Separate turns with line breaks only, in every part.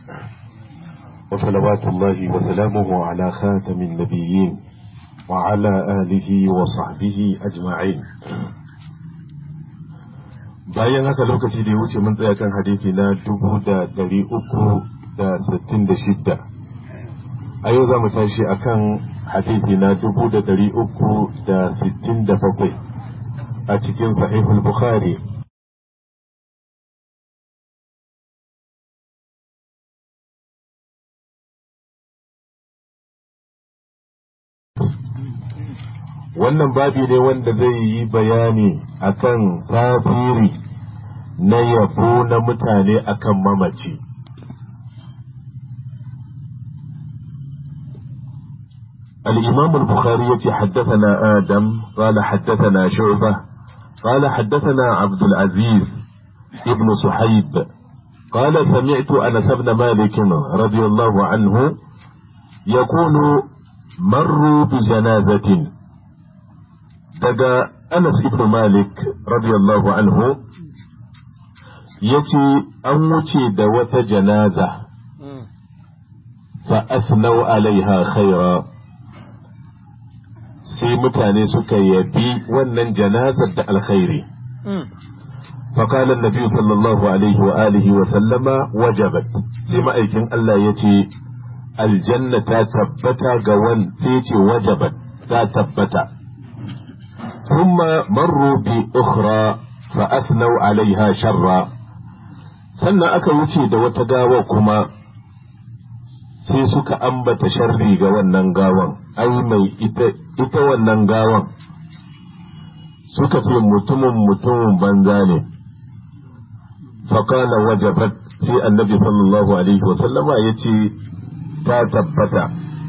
وصلوات الله وسلامه على خاتم النبيين وعلى آله وصحبه أجمعين bayan haka lokaci da ya wuce mun tsaya kan hadisi na dubu da dari uku da sittin da shidda a yau za mu tashi a kan hadisi na dubu da dari uku da sittin da bakwai a cikin sahihul bukhari wannan babi ne wanda zai yi bayani akan tasiri na yabo na mutane akan mamaci الإمام البخاري حدثنا آدم قال حدثنا شعبة قال حدثنا عبد العزيز ابن صحيب قال سمعت أنس بن مالك رضي الله عنه يقول مروا بجنازة daga Anas ibn Malik radiyallahu anhu yace an wuce da wata janaza fa asnau alaiha khaira sai mutane suka yabi wannan janazar da alkhairi فقال النبي صلى الله عليه وآله وسلم وجبت سيما أيكين الله يتي الجنة تثبت قوان سيتي وجبت تثبت ثم مروا بأخرى فأثنوا عليها شرا sannan aka wuce da wata gawa kuma sai suka ambata sharri ga wannan gawan ai mai ita wannan gawan suka ce mutumin mutumin banza ne faƙala wajabat sai annabi sallallahu alaihi wasallama ya ce ta tabbata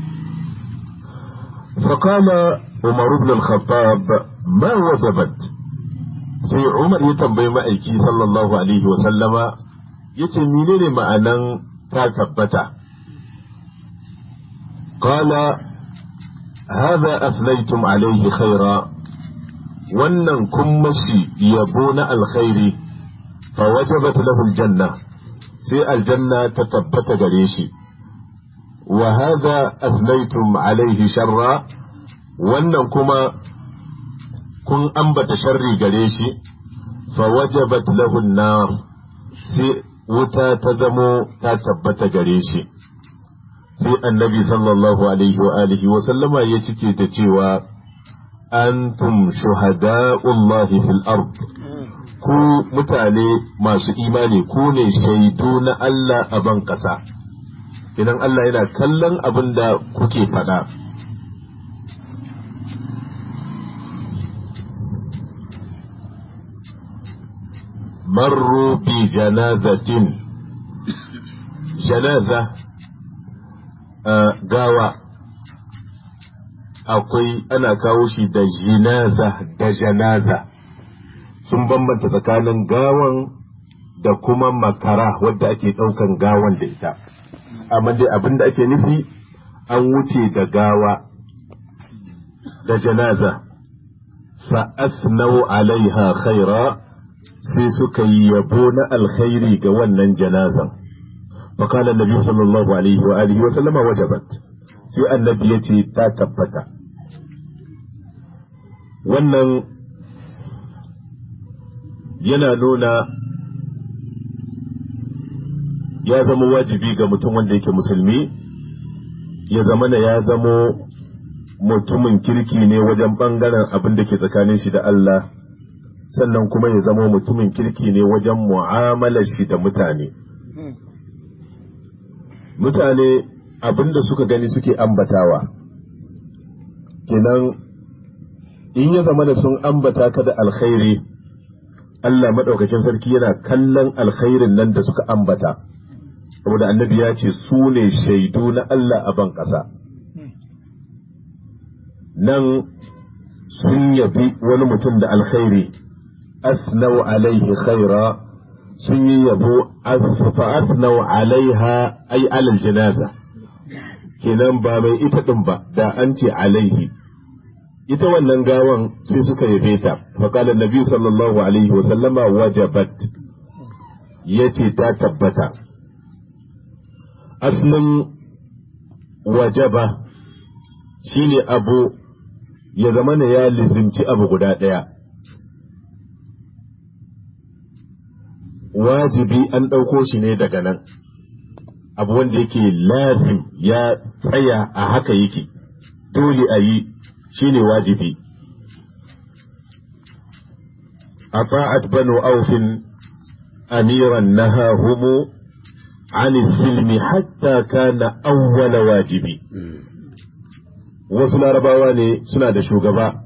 faƙala umar ibn al-khattab ma wajabat sai umar ya tambayi ma'aiki sallallahu alaihi wasallama ya ce menene ma'anan ta tabbata qala هذا أثنيتم عليه خيرا wannan kun mashi yabo na alkhairi fa wajabat lahu aljanna sai aljanna ta tabbata gare shi wa hadha athnaytum alaihi sharra wannan kuma kun ambata sharri gare shi fa wajabat lahu an-nar sai wuta ta zamo ta tabbata gare shi sai annabi sallallahu alaihi wa alihi wa sallama ya cike da cewa antum shuhada'ullahi fil ard ku mutane masu imani ku ne shaidu na Allah a ban ƙasa idan Allah yana kallon abin da kuke faɗa marru bi janazatin janaza gawa akwai ana kawo shi da jinaza da janaza sun bambanta tsakanin gawan da kuma makara wadda ake ɗaukan gawan da ita amma dai abin da ake nufi an wuce da gawa da janaza fa asnau alaiha khaira sai suka yi yabo na alkhairi ga wannan janazan فقال النبي صلى الله عليه وآله وسلم وجبت sai annabi ya ce ta tabbata wannan yana nuna ya zama wajibi ga mutum wanda yake musulmi ya zama na ya zamo mutumin kirki ne wajen ɓangaren abin da ke tsakanin shi da Allah sannan kuma ya zama mutumin kirki ne wajen mu'amalar shi da mutane mutane abin da suka gani suke ambatawa kenan in ya zama da sun ambata ka da alkhairi Allah maɗaukakin sarki yana kallon alkhairin nan da suka ambata saboda annabi ya ce su ne shaidu na Allah a ban ƙasa nan sun yabi wani mutum da alkhairi asnau alaihi khaira sun yi yabo fa'asnau alaiha ai alal janaza kenan ba mai ita ɗin ba da an ce alaihi ita wannan gawan sai suka yabe ta faƙalar nabi sallallahu alaihi wasallama wajabat ya ce ta tabbata asalin wajaba shine abu ya zama na ya lizimci abu guda ɗaya wajibi an ɗauko shi ne daga nan abu wanda yake lazim ya tsaya a haka yake dole a yi shine wajibi أطاعت بنو أوف أميرا نهاهم عن السلم حتى كان أول واجب wasu larabawa ne suna da shugaba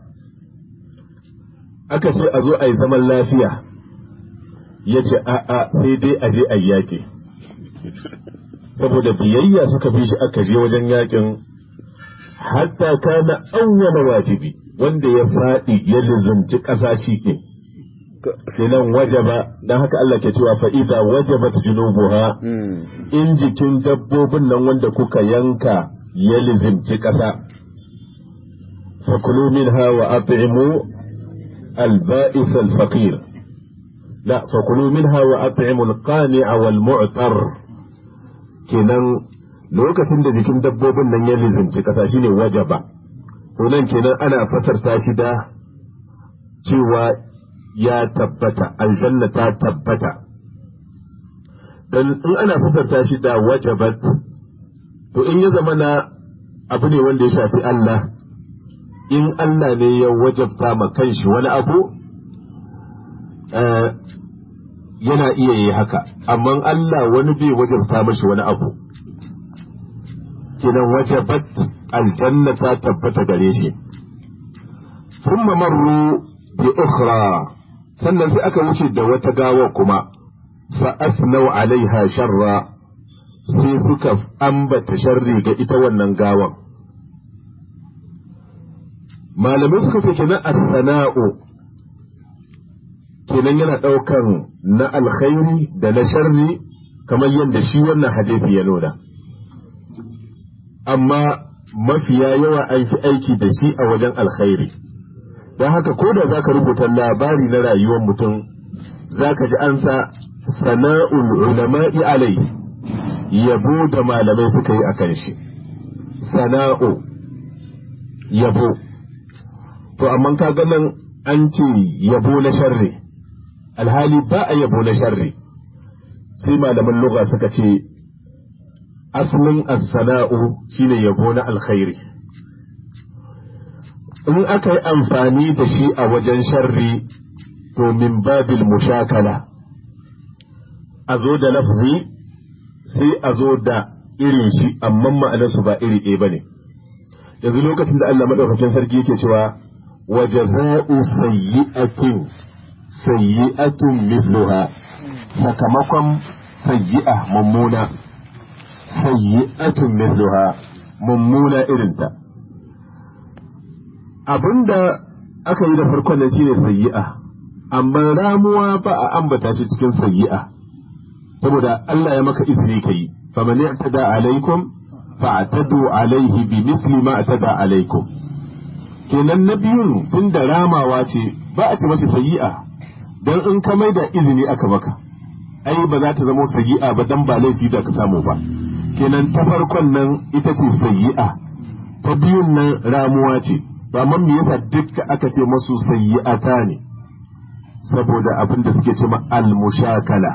aka ce a zo a yi zaman lafiya ya ce a'a sai dai a je a yaƙi saboda biyayya suka bi shi aka je wajen yaƙin hatta kana awwala wajibi wanda ya faɗi ya lizumci ƙasa shi ne kenan wajaba dan haka Allah ke cewa fa idza wajabat junubuha in jikin dabbobin nan wanda kuka yanka ya lizimci ƙasa fakulu minha wa at'imu al-ba'is al-faqir la fakulu minha wa at'imu al-qani'a wal mu'tar kenan lokacin da jikin dabbobin nan ya lizimci ƙasa shine wajaba to nan kenan ana fasarta shi da cewa ya tabbata aljanna ta tabbata dan in ana fasarta shi da wajabat to in ya zama na abu ne wanda ya shafi Allah in Allah ne ya wajabta ma kanshi wani abu yana iya yi haka amma Allah wani bai wajabta mashi wani abu kinan wajabat aljanna ta tabbata gare shi ثم مروا بأخرى sannan sai aka wuce da wata gawa kuma fa asnau alaiha sharra sai suka ambata sharri ga ita wannan gawan malamai suka ce kenan as-sana'u kenan yana daukan na alkhairi da na sharri kamar yadda shi wannan hadisi ya nuna amma mafiya yawa an fi aiki da shi a wajen alkhairi don haka ko da za ka rubuta labari na rayuwar mutum za ka ji an sa sana'ul ulama'i alai yabo da malamai suka yi a kan shi sana'u yabo to amma ka nan an ce yabo na sharri alhali ba a yabo na sharri sai malaman lugha suka ce asalin as-sana'u shine yabo na alkhairi in aka yi amfani da shi a wajen sharri to min babil mushakala a zo da lafzi sai a zo da irin shi amma ma'anarsu ba iri ɗaya ba ne yanzu lokacin da Allah maɗaukakin sarki yake cewa wa jaza'u sayyi'atin sayyi'atun mithluha sakamakon sayyi'a mummuna sayyi'atun mithluha mummuna irinta abinda aka yi da farkon nan shine sayyi'a amma ramuwa ba a ambata shi cikin sayyi'a saboda Allah ya maka izini kai faman i'tada alaikum fa'tadu alaihi bi misli ma atada alaikum kenan na biyun tunda ramawa ce ba a ce mashi sayyi'a dan in ka maida izini aka maka ai ba za ta zama sayyi'a ba dan ba laifi da ka samu ba kenan ta farkon nan ita ce sayyi'a ta biyun nan ramuwa ce ba man me yasa dukka aka ce masu sayyi'ata ne saboda abin da suke cewa al-mushakala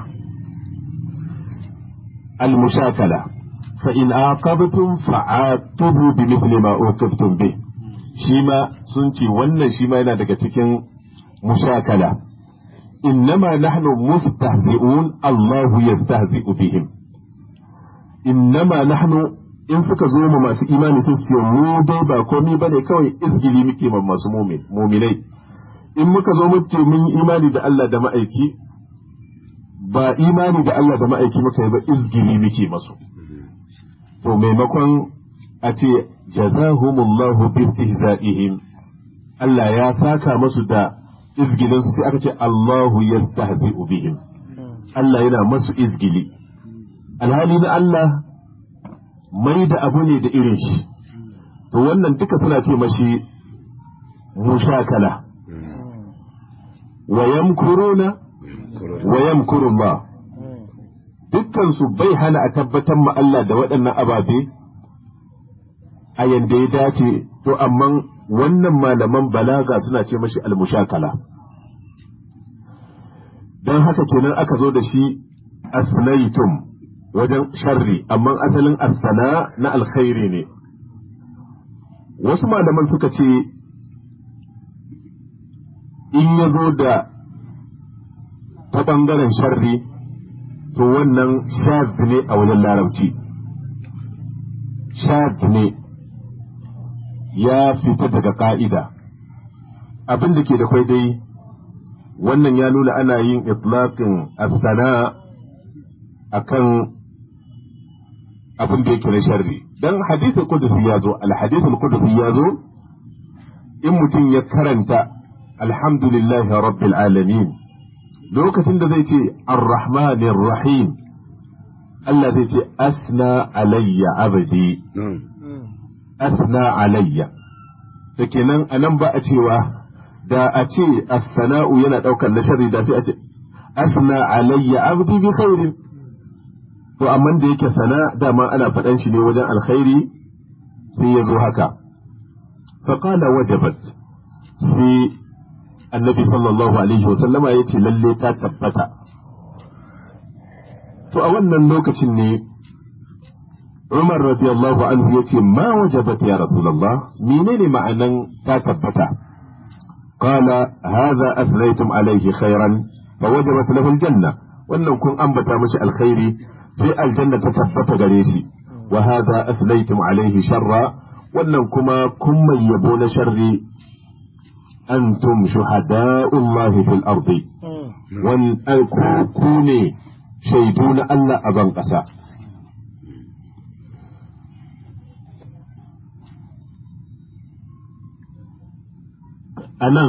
al-mushakala fa in aqabtum fa'aqibu bi mithli ma uqibtum bi shi ma sun ce wannan shi ma yana daga cikin mushakala innama nahnu mustahzi'un Allahu yastahzi'u bihim innama nahnu in suka zo mu masu imani sun ce mu dai ba komai bane kawai izgili muke ma masu muminai in muka zo mu ce mun yi imani da Allah da ma'aiki ba imani da Allah da ma'aiki muka yi ba izgili muke masu to maimakon a ce jazahumullahu bi istihza'ihim Allah ya saka masu da izgilin su sai aka ce Allahu yastahzi'u bihim Allah yana masu izgili alhali na Allah mai da abu ne da irin shi to wannan duka suna ce mashi mushakala wa yamkuruna wa yamkuru Allah dukkansu bai hana a tabbatar ma Allah da waɗannan ababe a yanda ya dace to amma wannan malaman balaga suna ce mashi almushakala don haka kenan aka zo da shi asnaitum wajen sharri amma asalin asana na alkhairi ne wasu malaman suka ce in ya zo da ta ɓangaren sharri to wannan shaz ne a wajen larabci shaz ne ya fita daga ka'ida abin da ke da kwai dai wannan ya nuna ana yin itlaqin asana akan abin da yake na sharri dan hadithul qudsi ya zo al hadithul qudsi ya zo in mutum ya karanta alhamdulillahi rabbil alamin lokacin da zai ce ar-rahmanir rahim Allah zai ce asna alayya abdi asna alayya da kenan anan ba a cewa da a ce as-sana'u yana daukar na sharri da sai a ce asna alayya abdi bi khairin to amma da yake sana dama ana faɗan shi ne wajen alkhairi sai ya zo haka faqala wajabat sai annabi sallallahu alaihi wasallama ya ce lalle ta tabbata to a wannan lokacin ne Umar radiyallahu anhu ya ce ma wajabat ya Rasulullah menene ma'anan ta tabbata qala hadha athnaytum alaihi khairan fa wajabat lahu aljanna wannan kun ambata mashi alkhairi sai aljanna ta tabbata gare shi wa hadha athnaytum alaihi sharra wannan kuma kun mai yabo na sharri antum shuhada'ullahi fil ardi wan ku ne shaidu na Allah a ban ƙasa a nan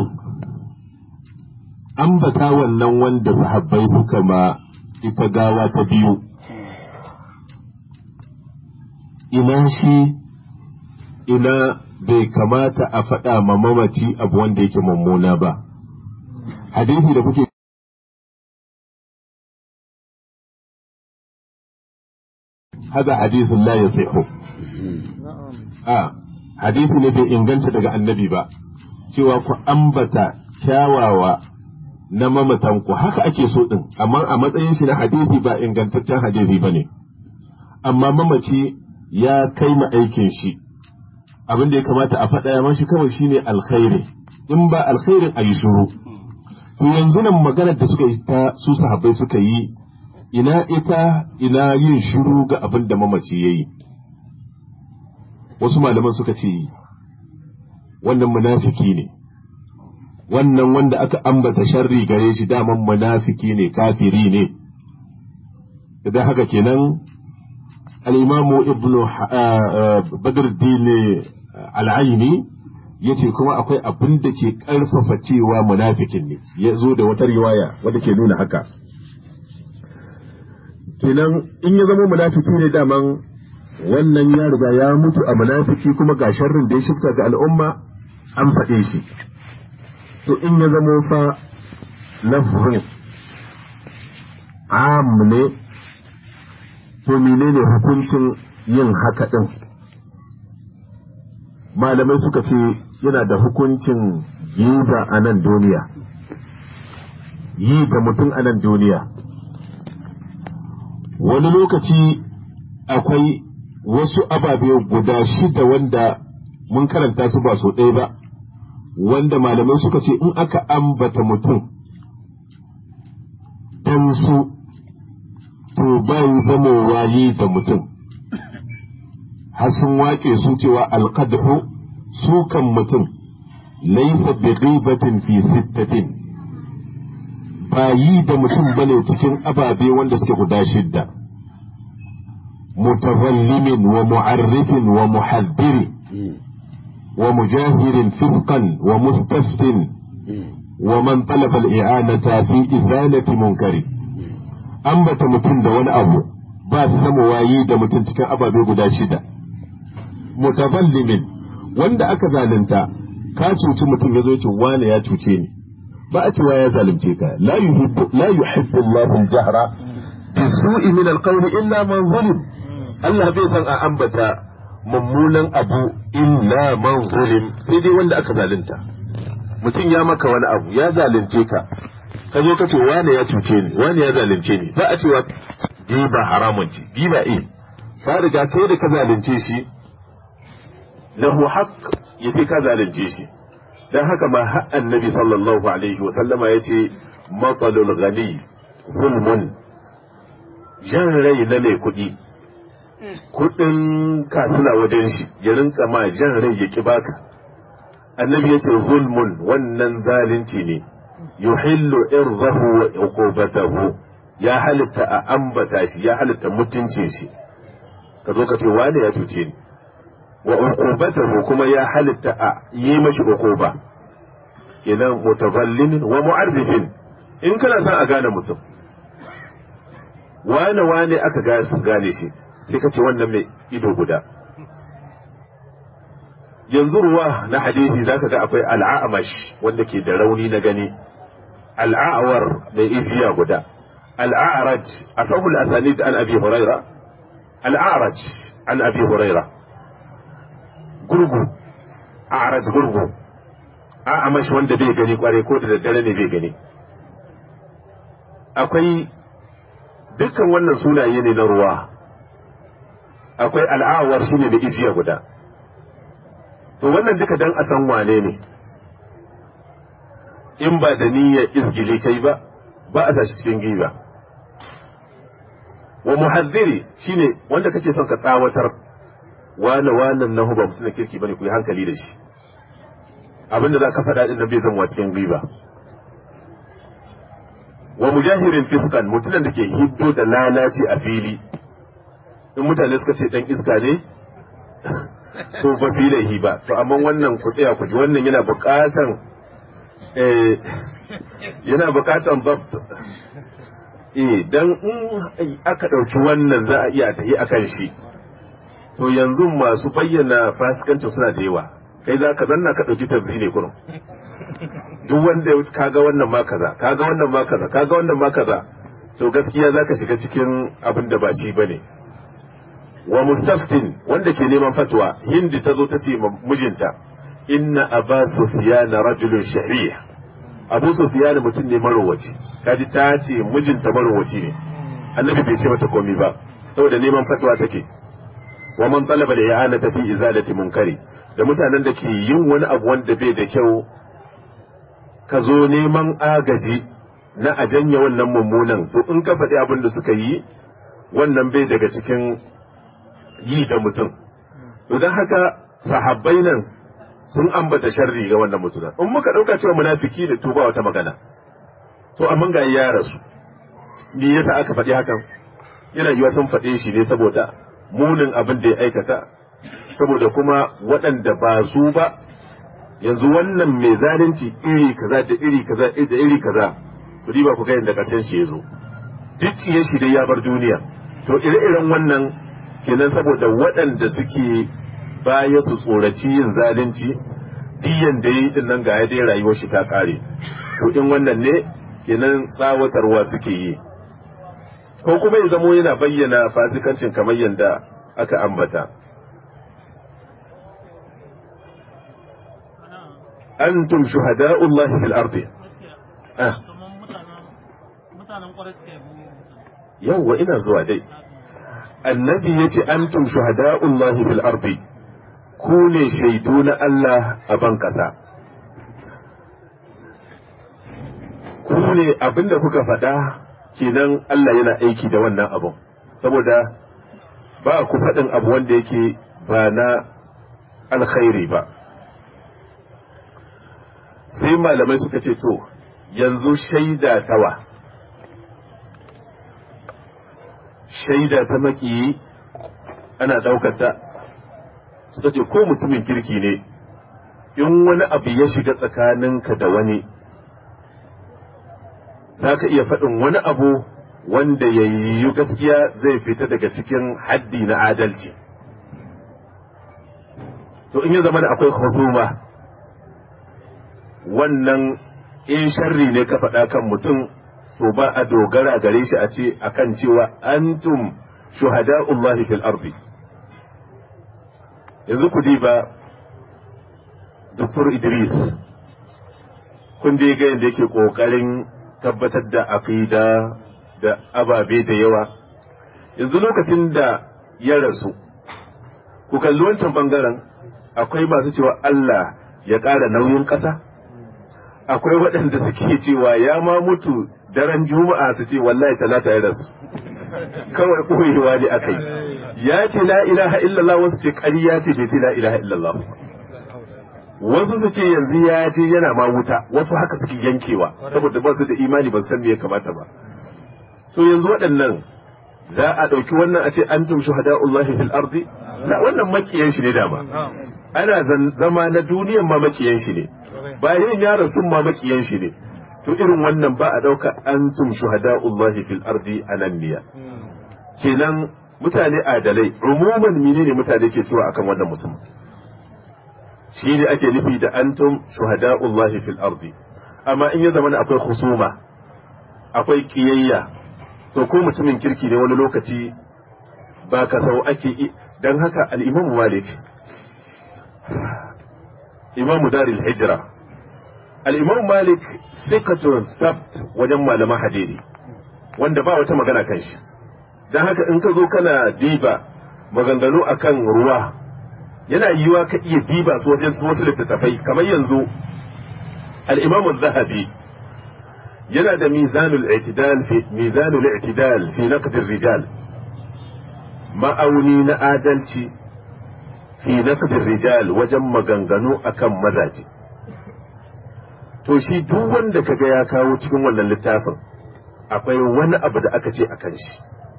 ambata wannan wanda sahabbai suka ma ita gawa ta biyu ina shi ina bai kamata a faɗa ma mamaci abu wanda yake mummuna ba hadisi da kuke hada hadisin la yasihu a hadisi ne bai inganta daga annabi ba cewa ku ambata kyawawa na mamatanku haka ake so din amma a matsayin shi na hadisi ba ingantaccen hadisi bane amma mamaci ya kai ma aikin shi abin da ya kamata a faɗa mashi kawai shine alkhairi in ba alkhairin a yi shuru to yanzu nan maganar da suka yi ta su sahabbai suka yi ina ita ina yin shuru ga abin da mamaci ya yi wasu malaman suka ce wannan munafiki ne wannan wanda aka ambata sharri gare shi daman munafiki ne kafiri ne idan haka kenan al'imamu ibnu badruddin al'aini ya ce kuma akwai abin da ke ƙarfafa cewa munafikin ne ya zo da wata riwaya wadda ke nuna haka kenan in ya zama munafiki ne daman wannan ya riga ya mutu a munafiki kuma ga sharrin da ya shifka ga al'umma an faɗe shi to in ya zama fa lafrin am ne to menene hukuncin yin haka ɗin malamai suka ce yana da hukuncin giba a nan duniya yi da mutum a nan duniya wani lokaci akwai wasu ababe guda shida wanda mun karanta su ba so ɗaya ba wanda malamai suka ce in aka ambata mutum don su to bai zamowa yi da mutum har sun wake su cewa alqadhu sukan mutum laifa bi ghibatin fi sittatin ba yi da mutum bane cikin ababe wanda suke guda shidda mutazallimin wa mu'arrifin wa muhaddiri wa mujahirin fisqan wa mustaftin wa man talaba al-i'anata fi izalati munkari ambata mutum da wani abu ba su zama wayi da mutum cikin ababe guda shida mutazallimin wanda aka zalunta ka cuci mutum ya zo ce wane ya cuce ni ba a cewa ya zalunce ka la yuhibbu la yuhibbu Allahu al-jahra bisu'i min alqawli illa man zulim Allah bai san a ambata mummunan abu illa man zulim sai dai wanda aka zalunta mutum ya maka wani abu ya zalunce ka ka zo ka ce wane ya cuce ni wane ya zalunce ni ba a cewa giba haramun ce giba eh ka riga kai da ka zalunce shi lahu haqq yace ka zalunce shi dan haka ma har annabi sallallahu alaihi wa sallama yace matalul ghani zulmun jan rai na mai kuɗi kuɗin kafina wajen shi ya rinka ma jan rai ya ki baka annabi yace zulmun wannan zalunci ne yuhillu irdahu wa uqubatahu ya halitta a ambata shi ya halitta mutuncin shi ka zo ka ce wane ya cuce ni wa uqubatahu kuma ya halitta a yi mashi uquba idan mutazallimin wa mu'arrifin in kana son a gane mutum wane wane aka gane su gane shi sai ka ce wannan mai ido guda yanzu ruwa na hadisi zaka ga akwai al'amash wanda ke da rauni na gani al'awar mai ijiya guda al'araj asahul asanid an abi huraira al'araj an abi huraira gurgu a'raj gurgu a'amash wanda bai gani kware ko da daddare ne bai gani akwai dukkan wannan sunaye ne na ruwa akwai al'awar shine da ijiya guda to wannan duka dan a san wane ne in ba da niyyar izgili kai ba ba a sashi cikin giba wa muhaddiri shine wanda kake son ka tsawatar wane wannan na ba mutum da kirki bane ku yi hankali da shi abinda za ka faɗa din nan bai zama cikin giba wa mujahirin fiskan mutumin da ke hiddo da lalaci a fili in mutane suka ce dan iska ne to ba su yi laihi ba to amma wannan ku tsaya ku ji wannan yana buƙatan yana buƙatan babt eh dan in aka ɗauki wannan za a iya tafi akan shi to yanzu masu bayyana fasikancin suna da yawa kai za ka zanna ka ɗauki tafsi ne kurum duk wanda ya kaga wannan ma kaza kaga wannan ma kaza kaga wannan ma kaza to gaskiya za ka shiga cikin abin da ba shi bane wa mustaftin wanda ke neman fatwa hindi ta zo ta ce mijinta inna aba sufyan rajulun shahih abu sufyan mutum ne marowaci kaji ta ce mijinta marowaci ne annabi bai ce mata komai ba saboda neman fatwa take wa man talaba da ya'ana fi izalati munkari da mutanen da ke yin wani abu wanda bai da kyau ka zo neman agaji na a janye wannan mummunan to in ka faɗi abin da suka yi wannan bai daga cikin yi da mutum to don haka sahabbai nan sun ambata sharri ga wannan mutum in muka ɗauka cewa munafiki da tuba wata magana to amma ga ya rasu me yasa aka faɗi hakan yana yiwa sun faɗe shi ne saboda munin abin da ya aikata saboda kuma waɗanda ba su ba yanzu wannan mai zalunci iri kaza da iri kaza da iri kaza ku diba ku ga yadda ƙarshen shi ya zo duk ciye shi dai ya bar duniya to ire-iren wannan kenan saboda waɗanda suke baya su tsoraci yin zalunci diyan da yi din nan ga ya dai rayuwar shi ta kare to in wannan ne kenan tsawatarwa suke yi ko kuma ya zamo yana bayyana fasikancin kamar yadda aka ambata antum shuhada'ullahi fil ardi ah yawwa ina zuwa dai annabi ya ce antum shuhada'ullahi fil ardi ku ne shaidu na Allah a ban kasa ku ne abinda kuka faɗa kenan Allah yana aiki da wannan abun saboda ba ku faɗin abu wanda yake ba na alkhairi ba sai malamai suka ce to yanzu shaida tawa shaida ta makiyi ana ɗaukata suka ce ko mutumin kirki ne in wani abu ya shiga tsakaninka da wani za ka iya faɗin wani abu wanda ya yi gaskiya zai fita daga cikin haddi na adalci to in ya zama da akwai husuma wannan in sharri ne ka faɗa kan mutum to ba a dogara gare shi a ce akan cewa antum shuhada'ullahi fil ardi yanzu ku ba Dr. Idris kun dai ga yadda yake kokarin tabbatar da aqida da ababe da yawa yanzu lokacin da ya rasu ku kalli wancan bangaren akwai masu cewa Allah ya ƙara nauyin ƙasa akwai waɗanda suke cewa ya ma mutu daren juma'a su ce wallahi talata ya rasu kawai ɓoyewa ne aka yi ya ce la ilaha illallah wasu ce ƙarya ce bai ce la ilaha illallah wasu su ce yanzu ya je yana ma wuta wasu haka suke yankewa saboda ba su da imani ba su san me ya kamata ba to yanzu waɗannan za a ɗauki wannan a ce antum shuhada'ullahi fil ardi na wannan makiyan shi ne dama ana zama na duniyan ma makiyan shi ne bayan ya rasu ma makiyan shi ne to irin wannan ba a ɗauka antum shuhada'ullahi fil ardi ananniya kenan mutane adalai umuman menene mutane ke cewa akan wannan mutum shi ne ake nufi da antum shuhada'ullahi fil ardi amma in ya zama akwai husuma akwai kiyayya to ko mutumin kirki ne wani lokaci ba ka sau ake dan haka al-imam malik imamu daril hijra al-imam malik thiqatun thabt wajen malaman hadisi wanda ba wata magana kan shi dan haka in ka zo kana diba maganganu akan ruwa yana yiwa ka iya diba su wajen wasu littattafai kamar yanzu al-imam az-zahabi yana da mizanul i'tidal fi mizanul i'tidal fi naqd ar-rijal ma'auni na adalci fi naqd ar-rijal wajen maganganu akan mazaji to shi duk wanda kaga ya kawo cikin wannan littafin akwai wani abu da aka ce akan shi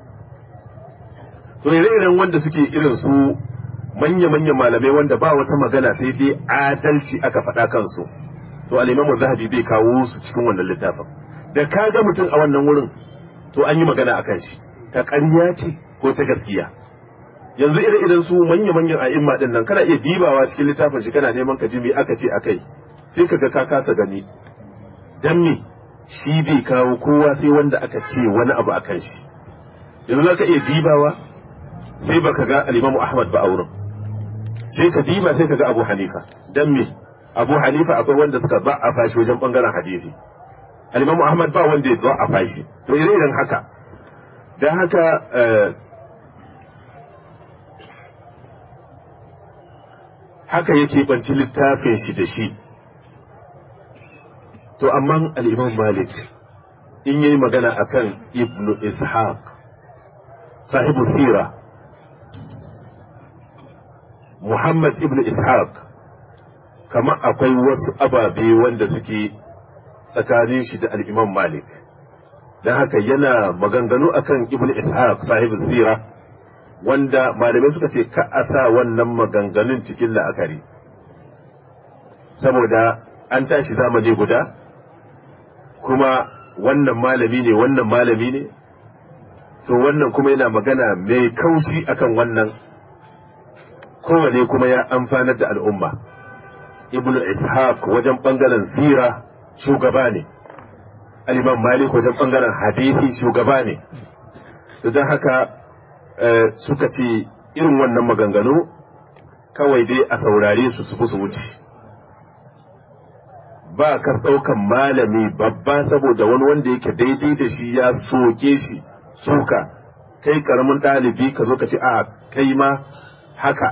to ire-iren wanda suke irin su manya-manya malamai wanda ba wata magana sai dai adalci aka faɗa kansu to al-imamu zahabi bai kawo su cikin wannan littafin da ka ga mutum a wannan wurin to an yi magana akan shi ta ƙarya ce ko ta gaskiya yanzu ire-iren su manya-manyan a'imma din nan kana iya dibawa cikin littafin shi kana neman ka ji me aka ce akai sai ka ga ka kasa gani dan me shi bai kawo kowa sai wanda aka ce wani abu akan shi yanzu za ka iya dibawa sai baka ga al-imamu ahmad ba a wurin sai ka diba sai ka ga abu hanifa dan me abu hanifa akwai wanda suka ba a fashi wajen bangaren hadisi al-imamu ahmad ba wanda ya a fashi to irin haka dan haka haka yake banci littafin shi da shi to amma al-imam malik in yayi magana akan ibnu ishaq sahibu sira muhammad ibnu ishaq kama akwai wasu ababe wanda suke tsakanin shi da al-imam malik don haka yana maganganu akan ibnu ishaq sahibu sira wanda malamai suka ce ka a sa wannan maganganun cikin la'akari saboda an tashi zamani guda kuma wannan malami ne wannan malami ne to wannan kuma yana magana mai kaushi akan wannan kowane kuma ya amfanar da al'umma ibnu ishaq wajen bangaren sira shugaba ne al-imam malik wajen bangaren hadisi shugaba ne don haka suka ce irin wannan maganganu kawai dai a saurare su su su wuce ba kar ɗaukan malami babba saboda wani wanda yake daidai da shi ya soke shi suka kai karamin ɗalibi ka zo ka ce a kai ma haka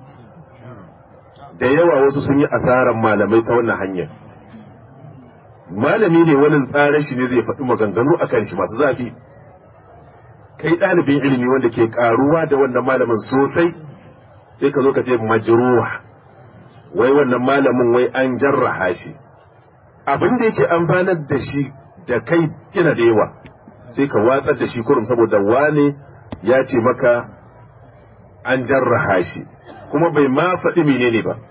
da yawa wasu sun yi asarar malamai ta wannan hanyar malami ne wani tsarin shi ne zai faɗi maganganu akan shi masu zafi kai ɗalibin ilimi wanda ke ƙaruwa da wannan malamin sosai sai ka zo ka ce majruwa wai wannan malamin wai an jarraha shi abin da yake amfanar da shi da kai yana da yawa sai ka watsar da shi kurum saboda wane ya ce maka an jarraha shi kuma bai ma faɗi menene ba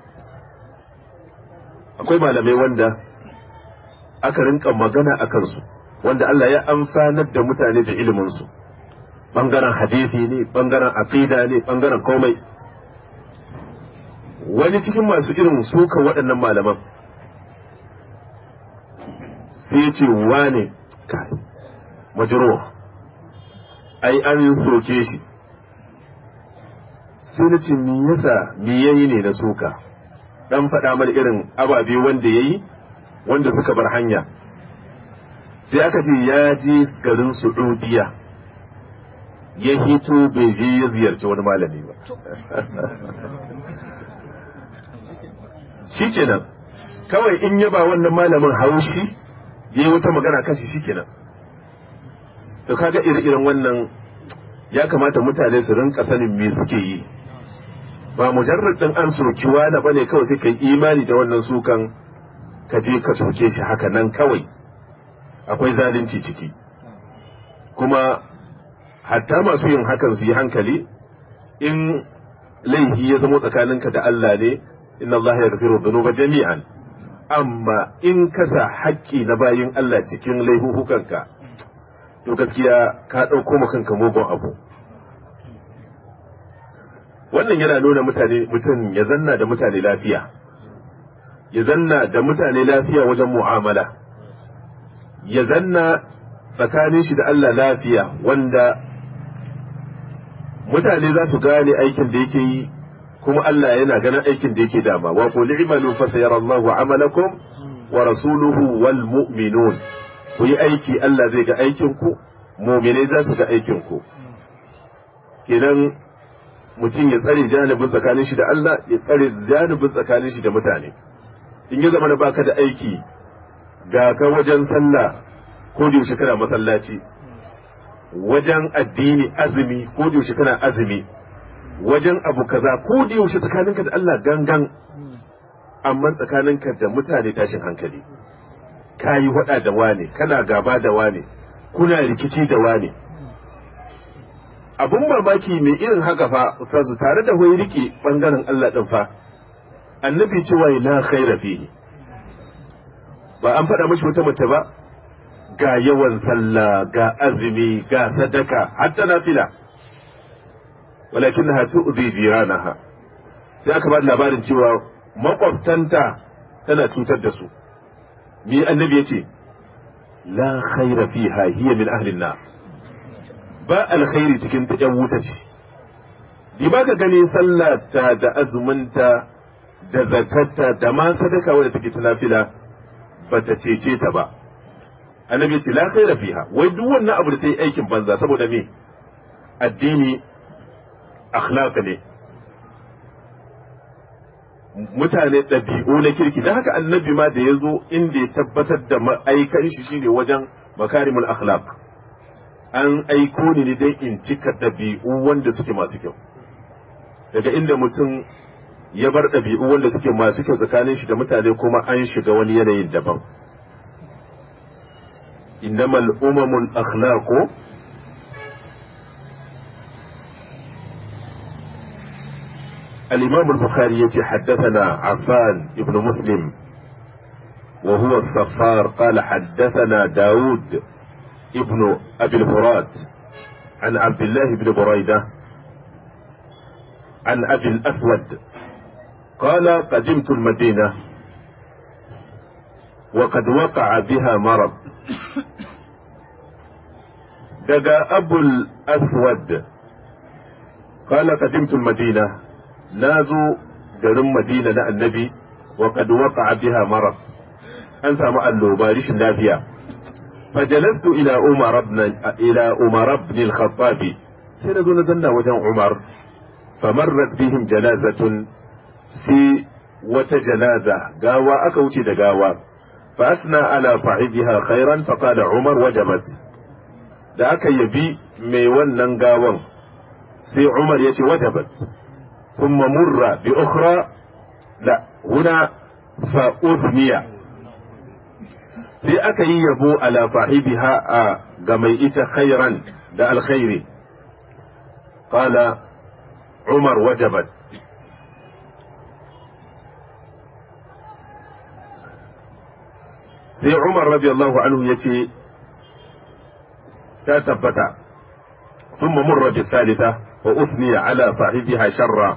akwai malamai wanda aka rinka magana a kansu wanda Allah ya amfanar da mutane da iliminsu bangaren hadisi ne bangaren aqida ne bangaren komai wani cikin masu irin suka waɗannan malaman sai ce wane majruh ai an soke shi sai na ce me yasa me yayi ne na soka dan faɗa mana irin ababe wanda yayi wanda suka bar hanya sai aka ce ya je garin Saudiya ya hito bai je ya ziyarci wani malami ba shikenan kawai in ya ba wannan malamin haushi ya yi wata magana kan shi shikenan to kaga ire-iren wannan ya kamata mutane su rinka sanin me suke yi ba mujarrad din an soki wani bane kawai sai kai imani da wannan sukan ka je ka soke shi haka nan kawai akwai zalunci ciki kuma hatta masu yin hakan su yi hankali in laifi ya zama tsakaninka da Allah ne inna Allah ya gafiru dhunuba jami'an amma in ka sa haƙƙi na bayin Allah cikin laihuhukanka to gaskiya ka ɗauko ma kanka mugun abu wannan yana nuna mutane mutum ya zanna da mutane lafiya ya zanna da mutane lafiya wajen mu'amala ya zanna tsakanin shi da Allah lafiya wanda mutane za su gane aikin da yake yi kuma Allah yana ganin aikin da yake dama wa qul i'malu fa sayarallahu amalakum wa rasuluhu wal mu'minun ku yi aiki Allah zai ga aikin ku mu'minai za su ga aikin ku kenan mutum ya tsare janibin tsakanin shi da Allah ya tsare janibin tsakanin shi da mutane in ya zama na baka da aiki ga ka wajen sallah ko da yaushe kana masallaci wajen addini azumi ko da yaushe kana azumi wajen abu kaza ko da yaushe tsakaninka da Allah gangan amma tsakaninka da mutane tashin hankali kayi wada da wane kana gaba da wane kuna rikici da wane abun mamaki mai irin haka fa ustazu tare da wai rike bangaren Allah din fa annabi cewa la khaira fihi ba an faɗa mashi wata mace ba ga yawan sallah ga azumi ga sadaka hatta nafila walakinnaha tu'dhi jiranaha sai aka ba da labarin cewa makwabtanta tana cutar da su me annabi yace la khaira fiha hiya min ahli nar ba alkhairi cikin ta yan wuta ce di ba ka gani sallata da azuminta da zakata da ma sadaka wadda take ta nafila ba ta cece ta ba annabi ce la khaira fiha wai duk wannan abu da ta yi aikin banza saboda me addini akhlaq ne mutane ɗabi'u na kirki don haka annabi ma da ya zo inda ya tabbatar da ma'aikan shi shine wajen makarimul akhlaq an aiko ni ne dai in cika ɗabi'u wanda suke masu kyau daga inda mutum ya bar ɗabi'u wanda suke masu kyau tsakanin shi da mutane kuma an shiga wani yanayin daban innamal umamul akhlaqu الإمام البخاري يتي حدثنا عفان ابن مسلم وهو الصفار قال حدثنا داود ابن أبي الفرات عن عبد الله بن بريدة عن أبي الأسود قال قدمت المدينة وقد وقع بها مرض دقى أبو الأسود قال قدمت المدينة نازوا garin Madina na annabi wa qad waqa'a biha marad an samu alloba rishin lafiya fajalastu ila umar ibn ila umar ibn al-khattab sai nazo na zanna wajen umar famarrat bihim janazatun sai wata janaza gawa aka wuce da gawa fa asna ala sahibiha khairan fa qala umar wajabat da aka yabi mai wannan gawan sai umar yace wajabat ثم مر بأخرى لا هنا فأثنية sai aka yi yabo ala sahibiha a ga mai ita khairan da alkhairi qala umar wajabat sai umar radiyallahu anhu ya ce ta tabbata ثم مر بالثالثة وأثني على صاحبها شرا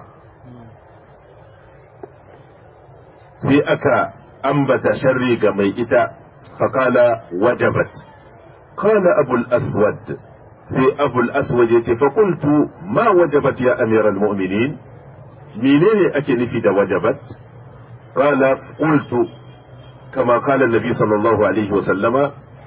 sai aka ambata sharri ga mai ita faƙala wajabat قال أبو الأسود سي أبو الأسود يتي فقلت ما وجبت يا أمير المؤمنين منين أكي نفيد وجبت قال قلت كما قال النبي صلى الله عليه وسلم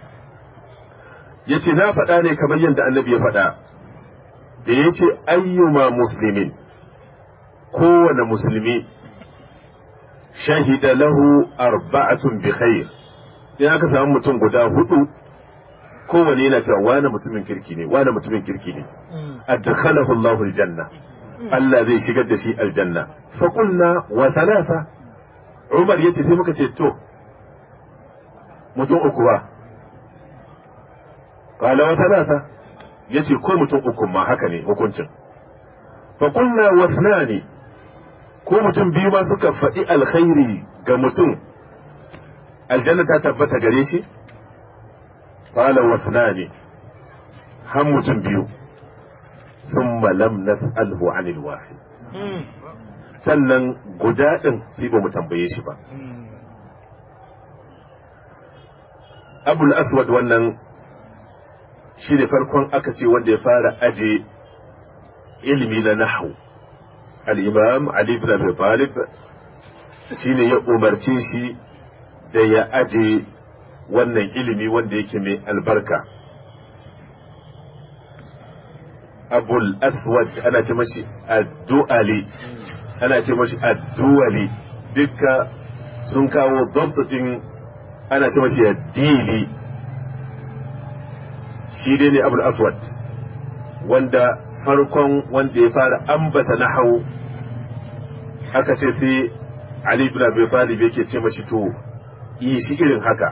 yace na faɗa ne kamar yadda annabi ya faɗa da ya ce ayyuma muslimin kowane musulmi shahida lahu arba'atun bi khair in aka samu mutum guda hudu kowane yana cewa wani mutumin kirki ne wani mutumin kirki ne adkhalahu Allahu aljanna Allah zai shigar da shi aljanna fa qulna wa thalatha Umar yace sai muka ce to mutum uku ba qala wa thalatha yace ko mutum uku ma haka ne hukuncin fa qulna wa thnani ko mutum biyu ma suka faɗi alkhairi ga mutum aljanna ta tabbata gare shi qala wa thnani har mutum biyu thumma lam nas'alhu 'anil wahid sannan guda ɗin sai ba mu tambaye shi ba abul aswad wannan shi ne farkon aka ce wanda ya fara aje ilimi na nahu al-imam ali ibn abi talib shi ne ya umarce shi da ya aje wannan ilimi wanda yake mai albarka abul aswad ana ce mashi addu'ali ana ce mashi addu'ali dukka sun kawo dabtatin ana ce mashi addili shi dai ne abul aswad wanda farkon wanda ya fara ambata nahau aka ce sai ali ibn abi talib yake ce mashi to yi shi irin haka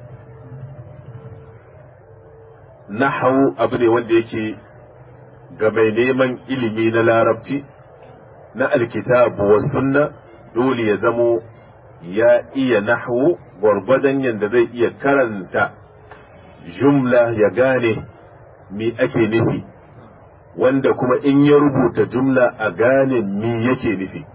nahau abu ne wanda yake ga mai neman ilimi na larabci na alkitabu wa sunna dole ya zamo ya iya nahwu gwargwadon yadda zai iya karanta jumla ya gane me ake nufi wanda kuma in ya rubuta jumla a gane me yake nufi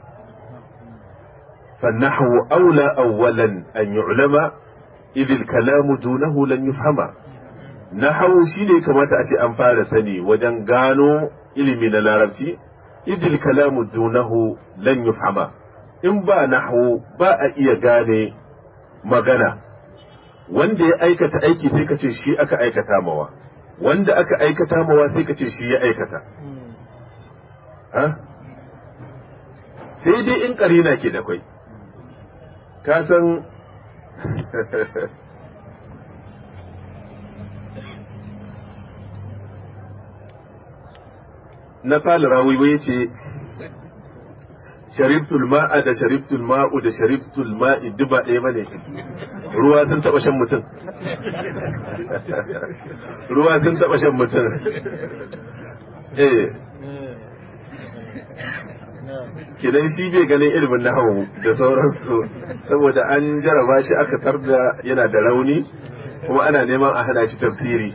فالنحو أولى أولا أن يعلم إذ الكلام دونه لن يفهم نحو شيني كما تأتي أنفال سني وجن gano ilimi na larabci idil kalamu dunahu lan yufhama in ba nahwu ba a iya gane magana wanda ya aikata aiki sai ka ce shi aka aikata mawa wanda aka aikata mawa sai ka ce shi ya aikata ha sai dai in karina ke da kwai ka san na fara rawi ya ce sharibtul ma'a da sharibtul ma'u da sharibtul ma'i duba ɗaya bane ruwa sun taɓa shan mutum ruwa sun taɓa shan mutum eh kidan shi bai ganin ilimin nahawu da sauransu saboda an jaraba shi aka tarda yana da rauni kuma ana neman a hana shi tafsiri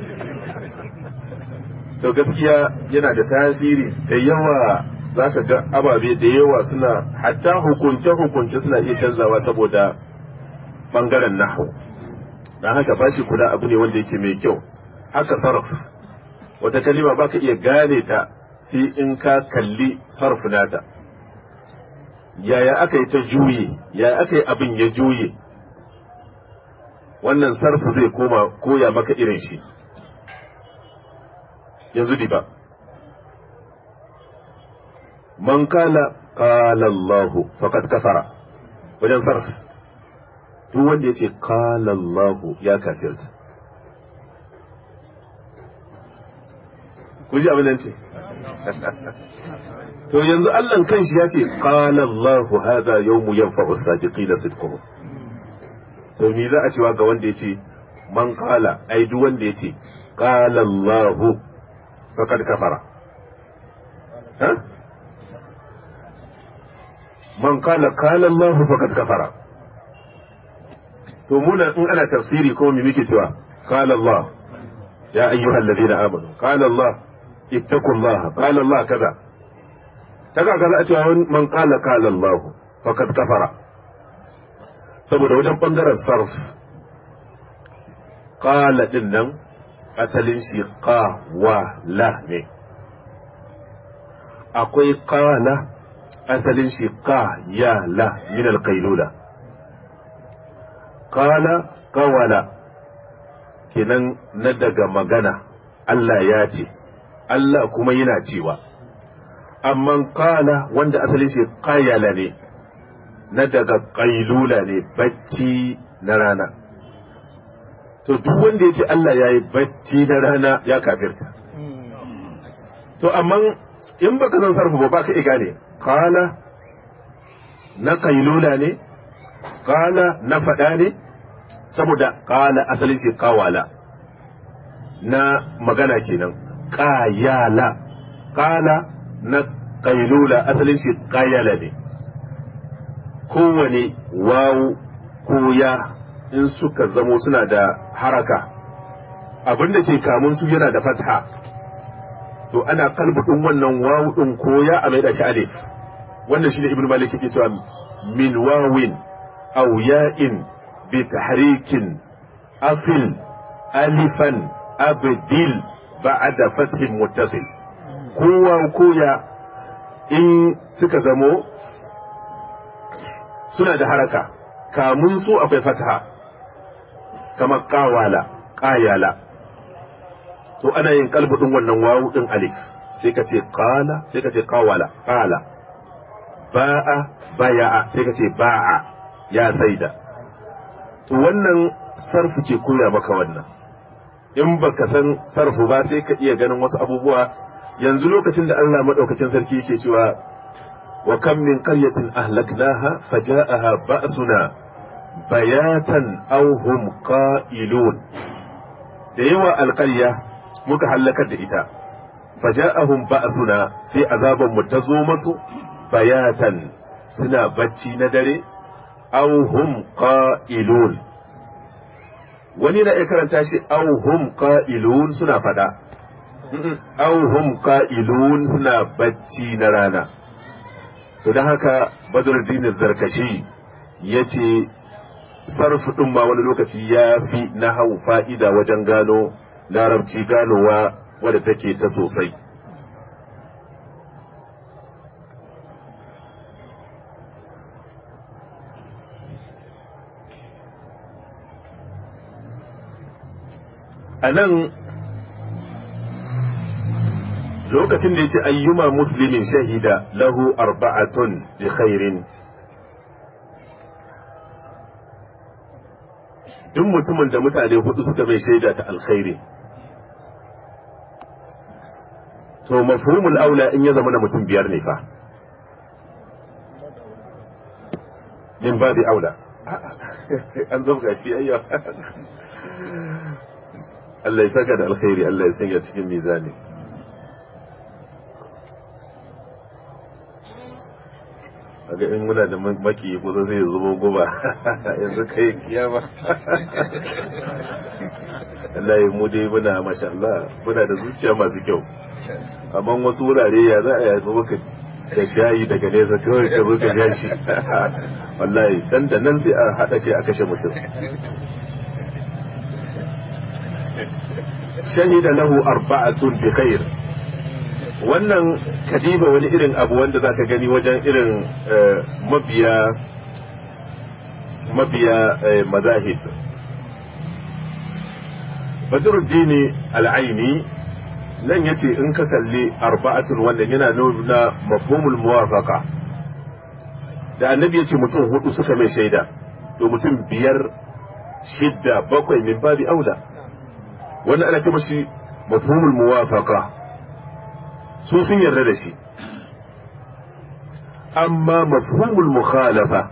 to gaskiya yana da tasiri da yawa za ka ga ababe da yawa suna hatta hukunce-hukunce suna iya canzawa saboda bangaren nahu don haka ba shi kula abu ne wanda yake mai kyau haka sarf wata kalima ba ka iya gane ta sai in ka kalli sarf nata yaya aka yi ta juye yaya aka yi abin ya juye wannan sarf zai koma koya maka irin shi yanzu diba man kala kala Allah faqad kafara wajen sarf duk wanda ya ce kala Allah ya kafirta ku ji abin nan ce to yanzu Allah kanshi ya ce qala Allahu hadha yawmu yanfa'u as-sadiqina sidquhum to me za a cewa ga wanda yace man qala ai duk wanda yace qala Allahu faqad kafara ha man qala qala Allahu faqad kafara to muna in ana tafsiri ko me muke cewa qala Allah ya ayyuhal ladina amanu qala Allah ittaqullaha qala Allah kaza ta ga za a cewa man kala kala Allah faqad kafara saboda wajen bangaren sarf kala din nan asalin shi qawala ne akwai qala asalin shi qayala min alqailula qala qawala kenan na daga magana Allah ya ce Allah kuma yana cewa amma qala wanda asalin shi qayala ne na daga qailula ne bacci na rana to duk wanda ya ce Allah ya yi bacci na rana ya kafirta to amma in baka san sarfu ba baka iya gane kala na kailula ne kala na faɗa ne saboda kala asalin shi kawala na magana kenan kayala kala na kailula asalin shi kayala ne kowane wawu ko ya in suka zamo suna da haraka abinda ke kamun su yana da fatha to ana kalbudin wannan wawu din ko ya a mai da shi alif wannan shine ibnu malik yake cewa min wawin aw ya'in bi tahrikin asil alifan abdil ba'da fathin muttasil kowa ko ya in suka zamo suna da haraka kamun su akwai fatha kamar kawala kayala to ana yin kalbudin wannan wawu din alif sai ka ce qala sai ka ce qawala qala ba'a baya'a sai ka ce ba'a ya saida to wannan sarfu ke koya maka wannan in baka san sarfu ba sai ka iya ganin wasu abubuwa yanzu lokacin da Allah madaukakin sarki yake cewa wa kam min qaryatin ahlaknaha faja'aha ba'suna bayatan aw hum qa'ilun da yawa alƙarya muka hallakar da ita faja'ahum ba'suna sai azaban mu ta zo masu bayatan suna bacci na dare aw hum qa'ilun wani na iya karanta shi aw hum qa'ilun suna fada aw hum qa'ilun suna bacci na rana to don haka badruddin zarkashi yace sarfu ɗin ma wani lokaci ya fi na hau fa'ida wajen gano larabci ganowa wadda take ta sosai. A nan lokacin da ya ce ayyuma muslimin shahida lahu arba'atun bi khairin duk mutumin da mutane hudu suka mai shaida ta alkhairi to mafhumul aula in ya zama na mutum biyar ne fa min babi aula an zabga shi ayya Allah ya saka da alkhairi Allah ya sanya cikin mizani ga in muna da maki kusa zai zubo guba yanzu kai kiyama Allah ya mu dai muna masha Allah muna da zuciya masu kyau amma wasu wurare ya za a yi zo maka da shayi daga nesa kawai ka zo ka ja shi wallahi dan da nan sai a haɗa kai a kashe mutum shahida lahu arba'atun bi khair wannan kadiba wani irin abu wanda za ka gani wajen irin mabiya mabiya mazahib badruddini al'aini nan yace in ka kalli arba'atun wannan yana nuna mafhumul muwafaqa da annabi yace mutum hudu suka mai shaida to mutum biyar shidda bakwai min babi aula wannan ana ce mashi mafhumul muwafaqa su sun yarda da shi amma mafhumul mukhalafa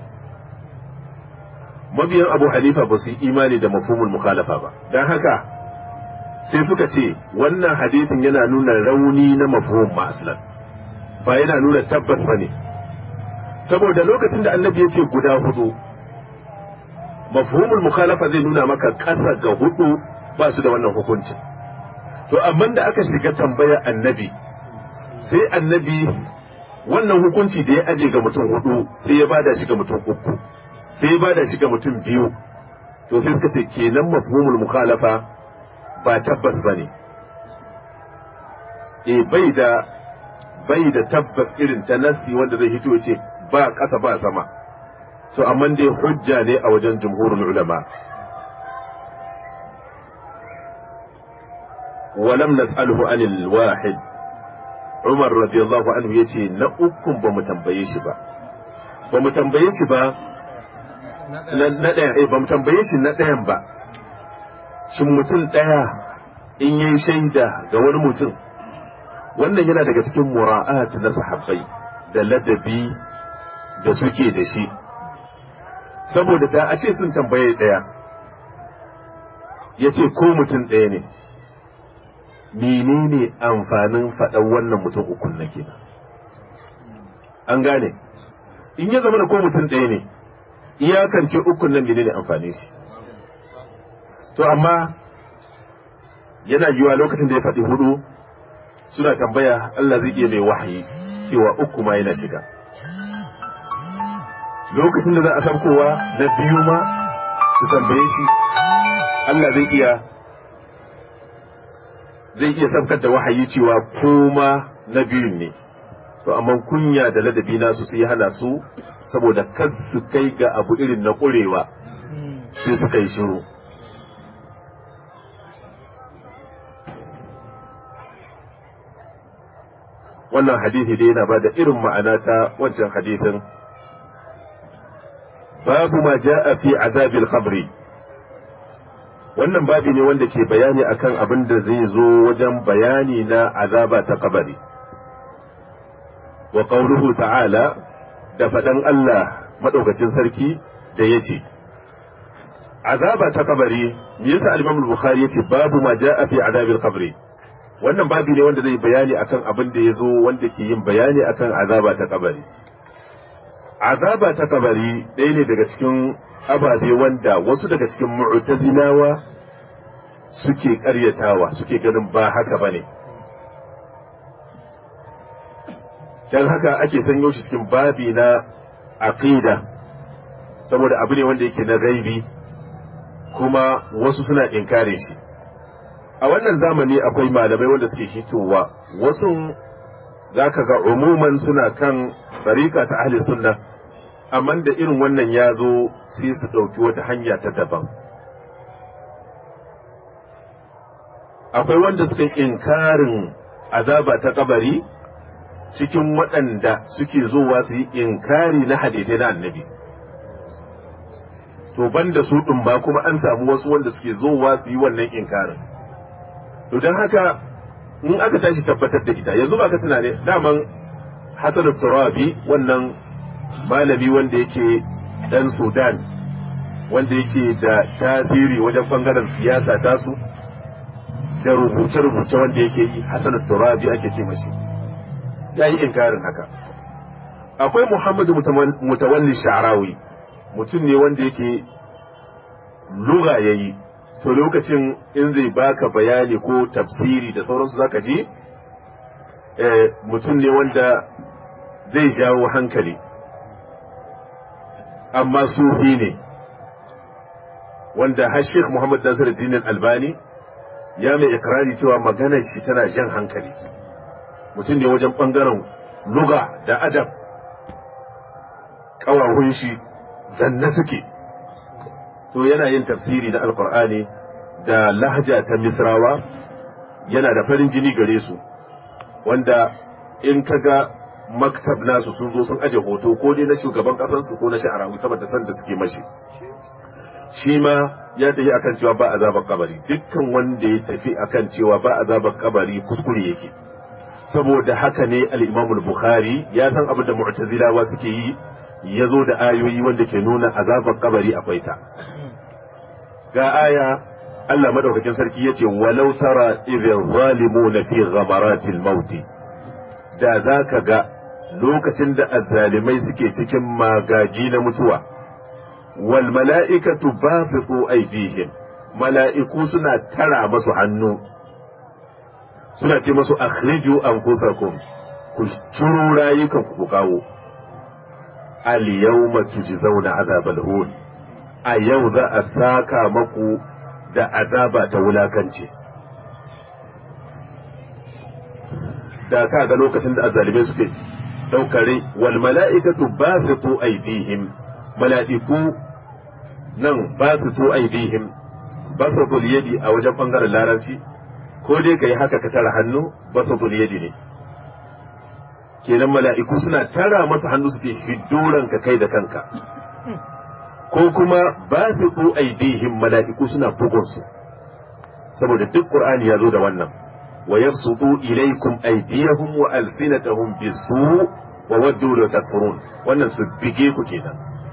mabiyan abu hanifa ba su yi imani da mafhumul mukhalafa ba don haka sai suka ce wannan hadithin yana nuna rauni na mafhum ma aslan ba yana nuna tabbas ba ne saboda lokacin da annabi ya ce guda hudu mafhumul mukhalafa zai nuna maka ƙasa ga hudu ba su da wannan hukuncin to amma da aka shiga tambayar annabi sai annabi wannan hukunci da ya aje ga mutum hudu sai ya bada shi ga mutum uku sai ya bada shi ga mutum biyu to sai suka ce kenan mafhumul mukhalafa ba tabbas ba ne e bai da bai da tabbas irin ta nassi wanda zai hito ce ba ƙasa ba sama to amma dai hujja ne a wajen jumhurul ulama ولم نسأله عن الواحد Umar radiyallahu anhu ya ce na ukun ba mu tambaye shi ba ba mu tambaye shi ba na ɗaya eh ba mu tambaye shi na ɗayan ba shin mutum ɗaya in yi shaida ga wani mutum wannan yana daga cikin mura'at na sahabbai da ladabi da suke da shi saboda da a ce sun tambaye ɗaya ya ce ko mutum ɗaya ne menene amfanin faɗan wannan mutum ukun na kenan an gane in ya zama da ko mutum ɗaya ne iyakance ukun nan menene amfani shi to amma yana yiwa lokacin da ya faɗi hudu suna tambaya Allah zai iya mai wahayi cewa uku ma yana shiga lokacin da za a saukowa na biyu ma su tambaye shi Allah zai iya zai iya sabkar da wahayi cewa koma na biyun ne to amma kunya da ladabi nasu sai hana su saboda kar su kai ga abu irin na ƙurewa sai suka yi shiru wannan hadisi dai yana ba da irin ma'ana ta wancan hadisin babu ma ja'a fi azabil qabri wannan babi ne wanda ke bayani akan abin da zai zo wajen bayani na azaba ta kabari wa qawluhu ta'ala da faɗan Allah madaukakin sarki da yace azaba ta kabari me yasa al-Imam al-Bukhari yace babu ma ja'a fi azabil qabri wannan babi ne wanda zai bayani akan abin da ya zo wanda ke yin bayani akan azaba ta kabari azaba ta kabari ɗaya ne daga cikin ababe wanda wasu daga cikin mu'tazilawa suke ƙaryatawa suke ganin ba haka bane dan haka ake sanyo shi cikin babi na aqida saboda abu ne wanda yake na gaibi kuma wasu suna inkare shi a wannan zamani akwai malamai wanda suke hitowa wasu za ka ga umuman suna kan barika ta ahli sunna amma da irin wannan ya zo sai su ɗauki wata hanya ta daban akwai wanda suka inkarin azaba ta kabari cikin waɗanda suke zowa su yi inkari na hadithai na annabi to banda su ɗin ba kuma an samu wasu wanda suke zowa su yi wannan inkarin to don haka in aka tashi tabbatar da ita yanzu ba ka tunane daman hasan turabi wannan malami wanda yake dan sudan wanda yake da tasiri wajen bangaren siyasa tasu da rubuce-rubuce wanda yake yi hasan turabi ake ce mashi ya yi inkarin haka akwai muhammadu mutawalli sha'rawi mutum ne wanda yake lura ya yi to lokacin in zai baka bayani ko tafsiri da sauransu zaka ji mutum ne wanda zai jawo hankali amma sufi ne wanda har Sheikh Muhammad Nasir Dinin Albani ya mai ikrari cewa maganar shi tana jan hankali mutum ne wajen bangaren luga da adab ƙawahun shi zanne suke to yana yin tafsiri na alkur'ani da lahja ta misrawa yana da farin jini gare su wanda in kaga maktab nasu sun zo sun aje hoto ko dai na shugaban kasansu ko na sha'arawi saboda san da suke mashi shi ma ya tafi akan cewa ba azabar kabari dukkan wanda ya tafi akan cewa ba azabar kabari kuskure yake saboda haka ne al-Imam al-Bukhari ya san abin da mu'tazilawa suke yi ya zo da ayoyi wanda ke nuna azabar kabari akwai ta ga aya Allah madaukakin sarki yace walau tara idhil zalimuna fi ghamaratil maut da zaka ga lokacin da azzalimai suke cikin magaji na mutuwa wal mala'ikatu basitu aydihim mala'iku suna tara masu hannu suna ce masu akhriju anfusakum ku ciro rayukan ku kawo al yawma tujzauna azabal hun a yau za a saka maku da azaba ta wulakanci da ka ga lokacin da azzalimai suke daukare wal mala'ikatu basitu aydihim mala'iku nan basitu aydihim basitu yadi a wajen bangaren larabci ko dai kai haka ka tara hannu basitu yadi ne kenan mala'iku suna tara masa hannu su ce hiddoran ka kai da kanka ko kuma basitu aydihim mala'iku suna bugun su saboda duk qur'ani ya zo da wannan wa yabsutu ilaykum aydiyahum wa alsinatahum bisu wa waddu la takfurun wannan su bige ku kenan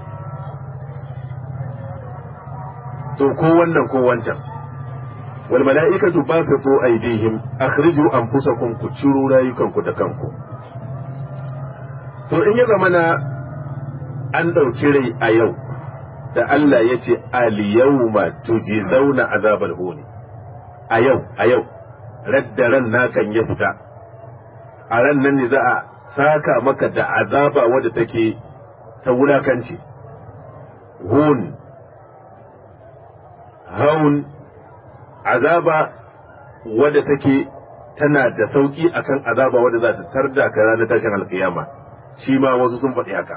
to ko wannan ko wancan wal mala'ikatu basitu aydihim akhriju anfusakum ku ciro rayukanku da kanku to in ya zamana an ɗauki rai a yau da Allah ya ce al-yawma tujzauna azabal huni a yau a yau radda ran nakan ya fita a ran nan ne za a saka maka da azaba wadda take ta wulakanci hun haun azaba wadda take tana da sauki akan azaba wadda za ta tarda ka ranar tashin alkiyama shi ma wasu sun faɗi haka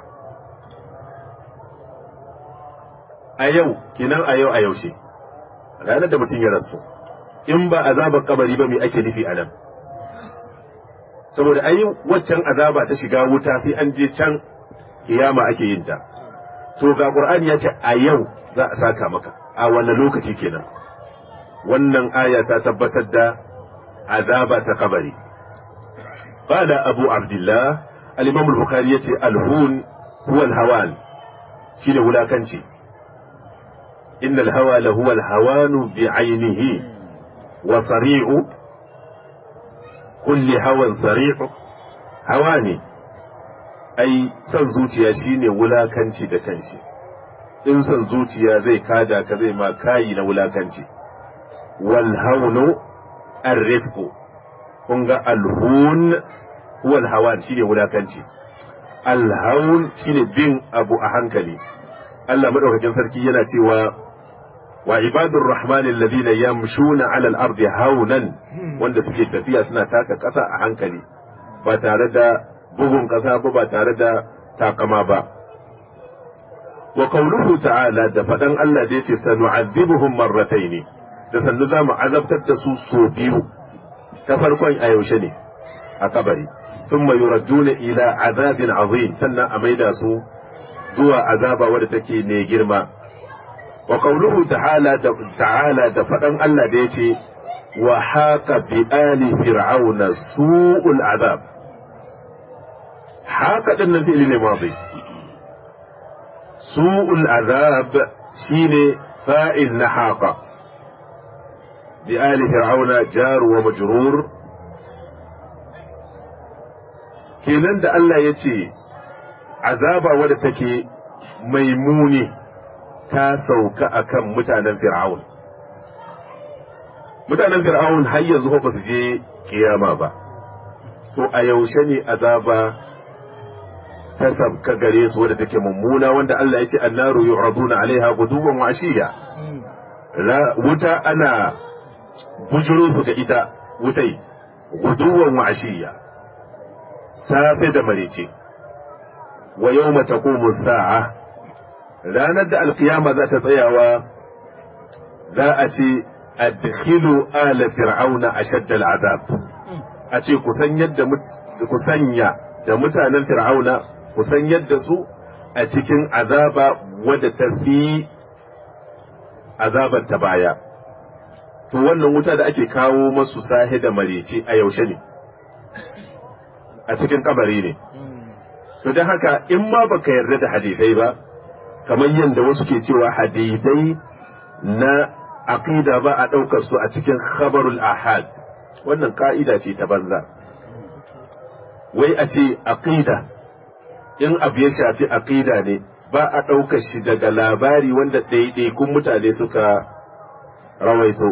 a yau kinan a yau a yaushe ranar da mutum ya rasu in ba azabar kabari ba mai ake nufi a nan saboda ayi waccan azaba ta shiga wuta sai an je can kiyama ake yin ta to ga qur'ani ya ce a yau za a saka maka a wannan lokaci kenan wannan aya ta tabbatar da azaba ta kabari قال أبو عبد الله الإمام البخاري يتي الهون هو الهوان شيل ولا كنشي إن الهوى لهو الهوان بعينه وصريع كل هوى صريع هواني أي san zuciya shine wulakanci da kanshi in san zuciya zai kada ka zai ma kayi na wulakanci wal haunu arrifqu kun ga alhun huwa alhawan shine wulakanci alhaun shine bin abu a hankali Allah madaukakin sarki yana cewa wa ibadur rahmani alladhina yamshuna ala al-ardi haunan wanda suke tafiya suna taka kasa a hankali ba tare da bugun kasa ba ba tare da takama ba wa qawluhu ta'ala da fadan Allah da yace sanu'adhibuhum marratayn da sannu zamu azabtar da su so biyu ta farkon a yaushe ne a kabari thumma yuradduna ila azabin azim sannan a maida su zuwa azaba wadda take ne girma wa qawluhu ta'ala da ta'ala da fadan Allah da yace wa haqa bi ali fir'auna su'ul azab haqa din nan fi'li ne madi su'ul azab shine fa'il na haqa بآل فرعون جار ومجرور kenan da Allah ya ce azaba wadda take mai muni ta sauka akan mutanen fir'aun mutanen fir'aun har yanzu ba su je kiyama ba to a yaushe ne azaba ta sabka gare su wadda take mummuna wanda Allah ya ce annaru yu'raduna alaiha guduwan wa ashiya wuta ana bujiro su ga ita wutai guduwan wa ashiya safe da marice wa yau mata sa'a ranar da alkiyama za ta tsayawa za a ce adkhilu ala fir'auna ashadda al'azab a ce kusan yadda ku sanya da mutanen fir'auna kusan yadda su a cikin azaba wadda ta fi azabar ta baya to wannan wuta da ake kawo masu sahe da marece a yaushe ne a cikin kabari ne to don haka in ma baka yarda da hadisai ba kamar yadda wasu ke cewa hadisai na aqida ba a ɗaukar su a cikin khabarul ahad wannan ka'ida ce ta banza wai a ce aqida in abu ya shafi aqida ne ba a ɗaukar shi daga labari wanda ɗaiɗaikun mutane suka rawaito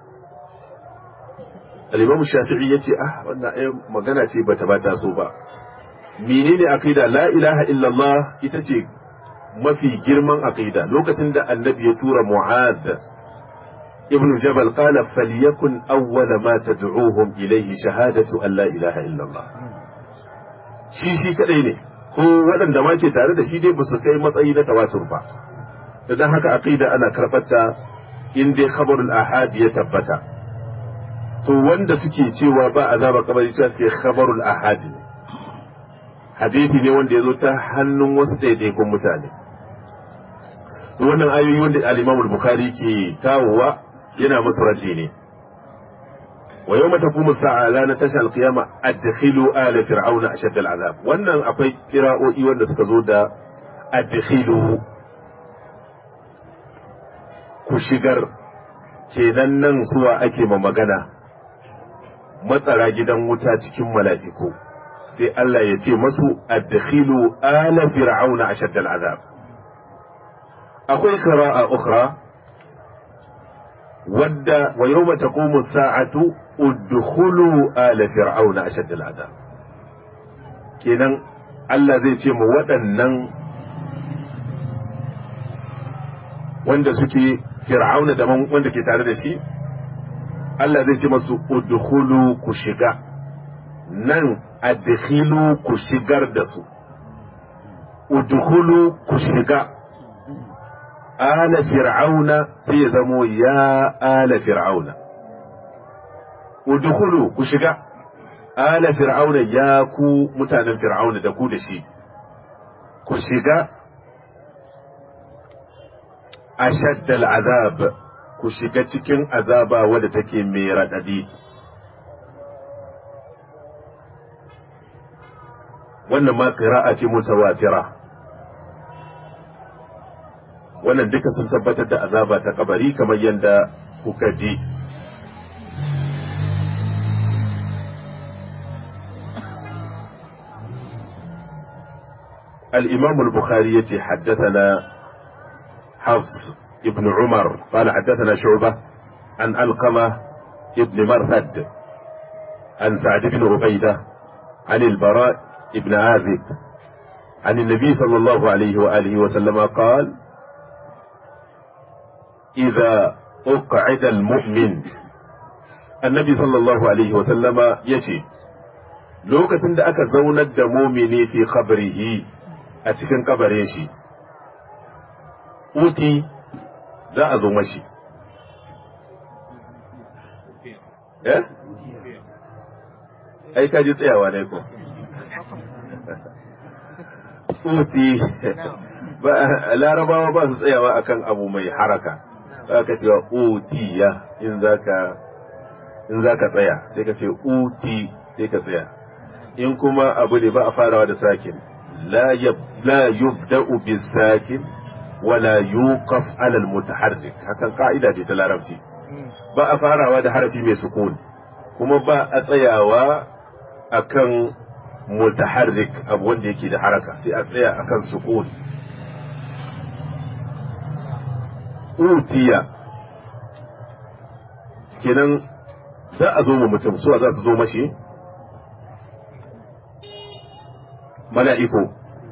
al-imam shafi'i yace ah wannan ai magana ce bata bata so ba menene aqida la ilaha illallah ita ce mafi girman aqida lokacin da annabi ya tura mu'ad ibn jabal qala falyakun awwala ma tad'uhum ilayhi shahadatu an la ilaha illa Allah shi shi kadai ne ko waɗanda ma ke tare da shi dai ba su kai matsayi na tawatur ba idan haka aqida ana karɓar ta in dai khabarul ahad ya tabbata to wanda suke cewa ba azaba kabari cewa suke khabarul ahad ne hadisi ne wanda ya zo ta hannun wasu ɗaiɗaikun mutane to wannan ayoyi wanda al-Imam al-Bukhari ke kawowa yana musu raddi ne wa yawma taqumu sa'a la natashal qiyama adkhilu ala fir'auna ashad al-azab wannan akwai qira'o'i wanda suka zo da adkhilu ku shigar kenan nan suwa ake ma magana matsara gidan wuta cikin mala'iku sai Allah ya ce masu adkhilu ala fir'auna ashad al-azab akwai qira'a ukhra wadda wa yawma taqumu as-sa'atu udkhulu ala fir'auna ashad al-azab kenan Allah zai ce mu waɗannan wanda suke fir'auna da wanda ke tare da shi Allah zai ce masu udkhulu ku shiga nan adkhilu ku shigar da su udkhulu ku shiga ala fir'auna sai ya zamo ya ala fir'auna udkhulu ku shiga ala fir'auna ya ku mutanen fir'auna da ku da shi ku shiga ashaddal azab ku shiga cikin azaba wadda take mai raɗaɗi wannan ma ƙira'a ce mutawatira wannan duka sun tabbatar da azaba ta kabari kamar yadda kuka ji الإمام البخاري يتي حدثنا حفص ابن عمر قال حدثنا شعبة عن ألقمة ابن مرثد عن سعد بن عبيدة عن البراء ابن عازب عن النبي صلى الله عليه وآله وسلم قال إذا أقعد المؤمن النبي صلى الله عليه وسلم يتي lokacin da aka zaunar da mumini fi qabrihi a cikin kabarin shi uti za a zo mashi eh ai ka ji tsayawa ne ko uti ba larabawa ba su tsayawa akan abu mai haraka ba ka cewa utiya in zaka in zaka tsaya sai ka ce uti sai ka tsaya in kuma abu ne ba a farawa da sakin la yubda'u bis sakin wala yuqaf ala al mutaharrik hakan ka'ida ce ta larabci ba a farawa da harafi mai sukun kuma ba a tsayawa akan mutaharrik abu wanda yake da haraka sai a tsaya akan sukun utiya kenan za a zo mu mutum suwa za su zo mashi mala'iku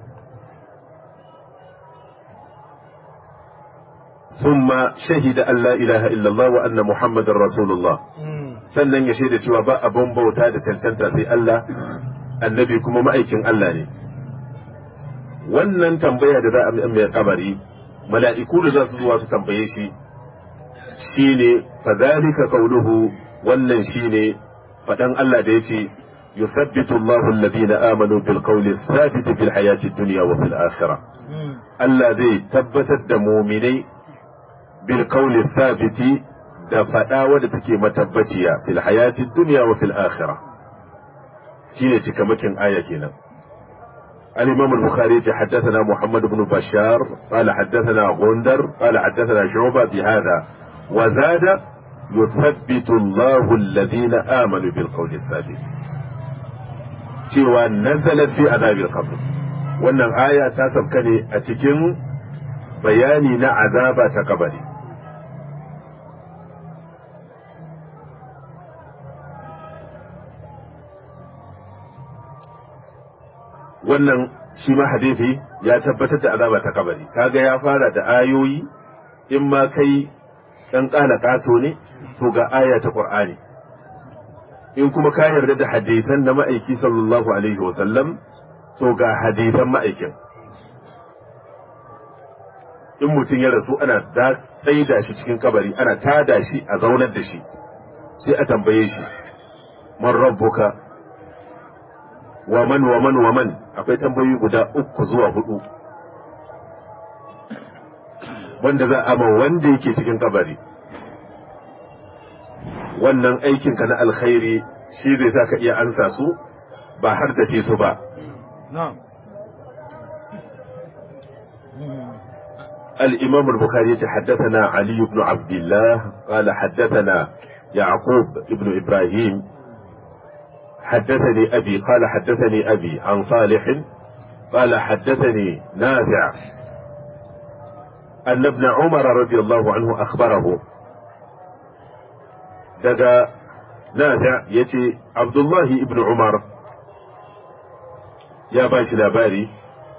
ثم شهد أن لا إله إلا الله وأن محمد رسول الله sannan ya shaida cewa ba abin bauta da cancanta sai Allah annabi kuma ma'aikin Allah ne wannan tambaya da za a mai kabari mala'iku da za su zuwa su tambaye shi shine fadhalika qawluhu wannan shine fadan Allah da yace yuthabbitu Allahu alladhina amanu bil qawli thabit fil hayati dunya wa fil akhirah Allah zai tabbatar da mu'minai bil qawli thabiti da fada wadda take matabbaciya fil hayati dunya wa fil akhirah shine cikamakin aya kenan الإمام البخاري حدثنا محمد بن بشار قال حدثنا غندر قال حدثنا شعبة بهذا وزاد يثبت الله الذين آمنوا بالقول الثابت cewa nazalat fi azabil qabr wannan aya ta sabka ne a cikin bayani na azaba ta kabari wannan shi ma hadisi ya tabbatar da azaba ta kabari kaga ya fara da ayoyi in ma kai ɗan ƙala ƙato ne to ga aya ta ƙur'ani in kuma ka yarda da hadisan na ma'aiki sallallahu alaihi wasallam to ga hadisan ma'aikin in mutum ya rasu ana tsaida shi cikin kabari ana tada shi a zaunar da shi sai a tambaye shi man rabbuka wa man wa man wa man akwai tambayoyi guda uku zuwa hudu wanda za a ma wanda yake cikin kabari wannan aikinka na alkhairi shi zai sa ka iya ansa su ba har da ce su ba الإمام البخاري حدثنا علي بن عبد الله قال حدثنا يعقوب بن إبراهيم حدثني أبي قال حدثني أبي عن صالح قال حدثني نافع أن ابن عمر رضي الله عنه أخبره دقى نافع يتي عبد الله بن عمر يا باش لاباري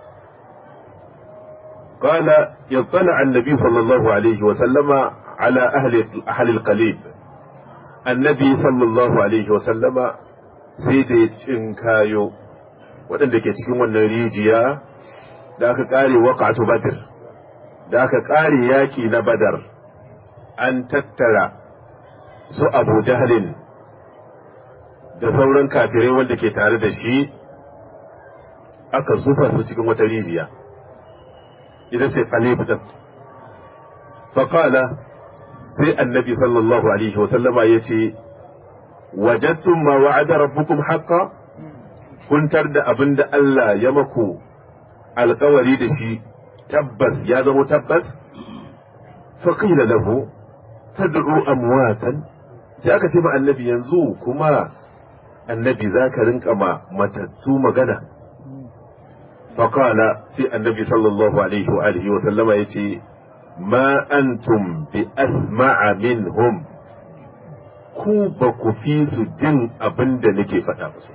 قال يطلع النبي صلى الله عليه وسلم على أهل أهل القليب النبي صلى الله عليه وسلم سيدي تنكايو waɗanda ke cikin wannan rijiya da aka ƙare waƙatu badr da aka ƙare yaƙi na badar an tattara su abu jahalin da sauran kafirai wanda ke tare da shi aka zufa su cikin wata rijiya ita ce qalib din faqala sai annabi sallallahu alaihi wasallama yace wajadtum ma wa'ada rabbukum haqqan kuntar da abin da Allah ya maku alkawari da shi tabbas ya zama tabbas faqila lahu tad'u amwatan sai aka ce ma annabi yanzu kuma annabi zaka rinka ma matattu magana فقال سي النبي صلى الله عليه وآله وسلم يتي ما أنتم بأسمع منهم ku ba ku fi su jin abin da nake faɗa musu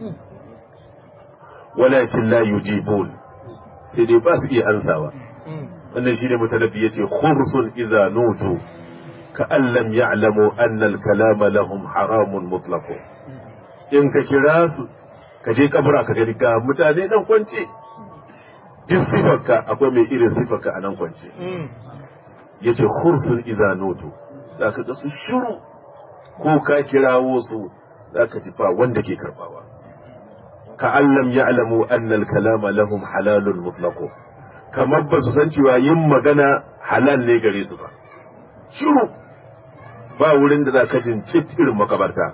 walakin la yujibun sai dai ba su iya ansawa wannan shine mutanabbi yace khursun idza nutu ka an lam ya'lamu anna al-kalama lahum haramun mutlaqo in ka kira su ka je kabura ka gani ga mutane nan kwance duk sifarka akwai mai irin sifarka a nan kwance ya ce khursun izanutu za ka ga su shiru ko ka kirawo su za ka ji ba wanda ke karbawa ka allam ya alamu annal kalama lahum halalun mutlaqo kamar ba su san cewa yin magana halal ne gare su ba shiru ba wurin da za ka jin cit irin makabarta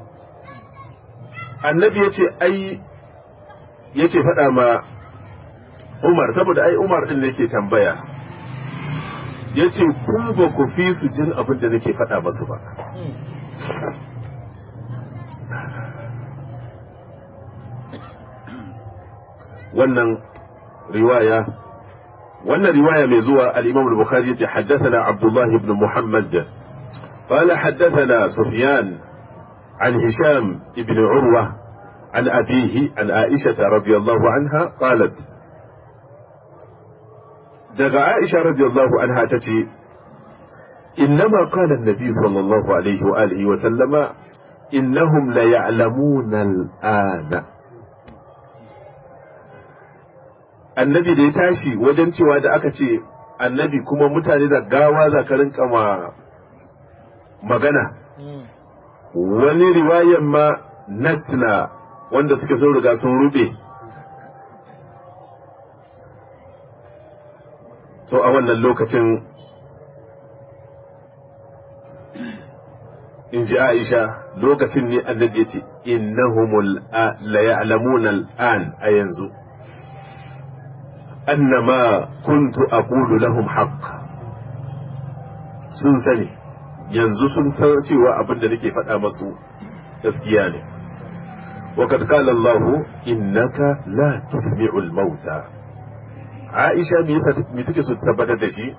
annabi ya ce ai ya ce faɗa ma umar saboda ai umar ɗin ne ke tambaya ya ce ku ba ku fi su jin abin da nake faɗa masu ba wannan riwaya wannan riwaya mai zuwa al-imam al-bukhari yace haddathana abdullah ibn muhammad قال حدثنا سفيان عن هشام بن عروة عن أبيه عن عائشة رضي الله عنها قالت دغ عائشة رضي الله عنها تتي إنما قال النبي صلى الله عليه وآله وسلم إنهم ليعلمون الآن annabi da ya tashi wajen cewa da aka ce annabi kuma mutane da gawa za ka rinka ma magana wani riwayan ma natna wanda suke sun riga sun rube to a wannan lokacin in ji aisha lokacin ne annabi ya ce innahumul la ya'lamuna al'an a yanzu annama kuntu aqulu lahum haqq sun sani yanzu sun san cewa abin da nake faɗa masu gaskiya ne وقد قال الله إنك لا تسمع الموتى عائشة me take so tabbatar da shi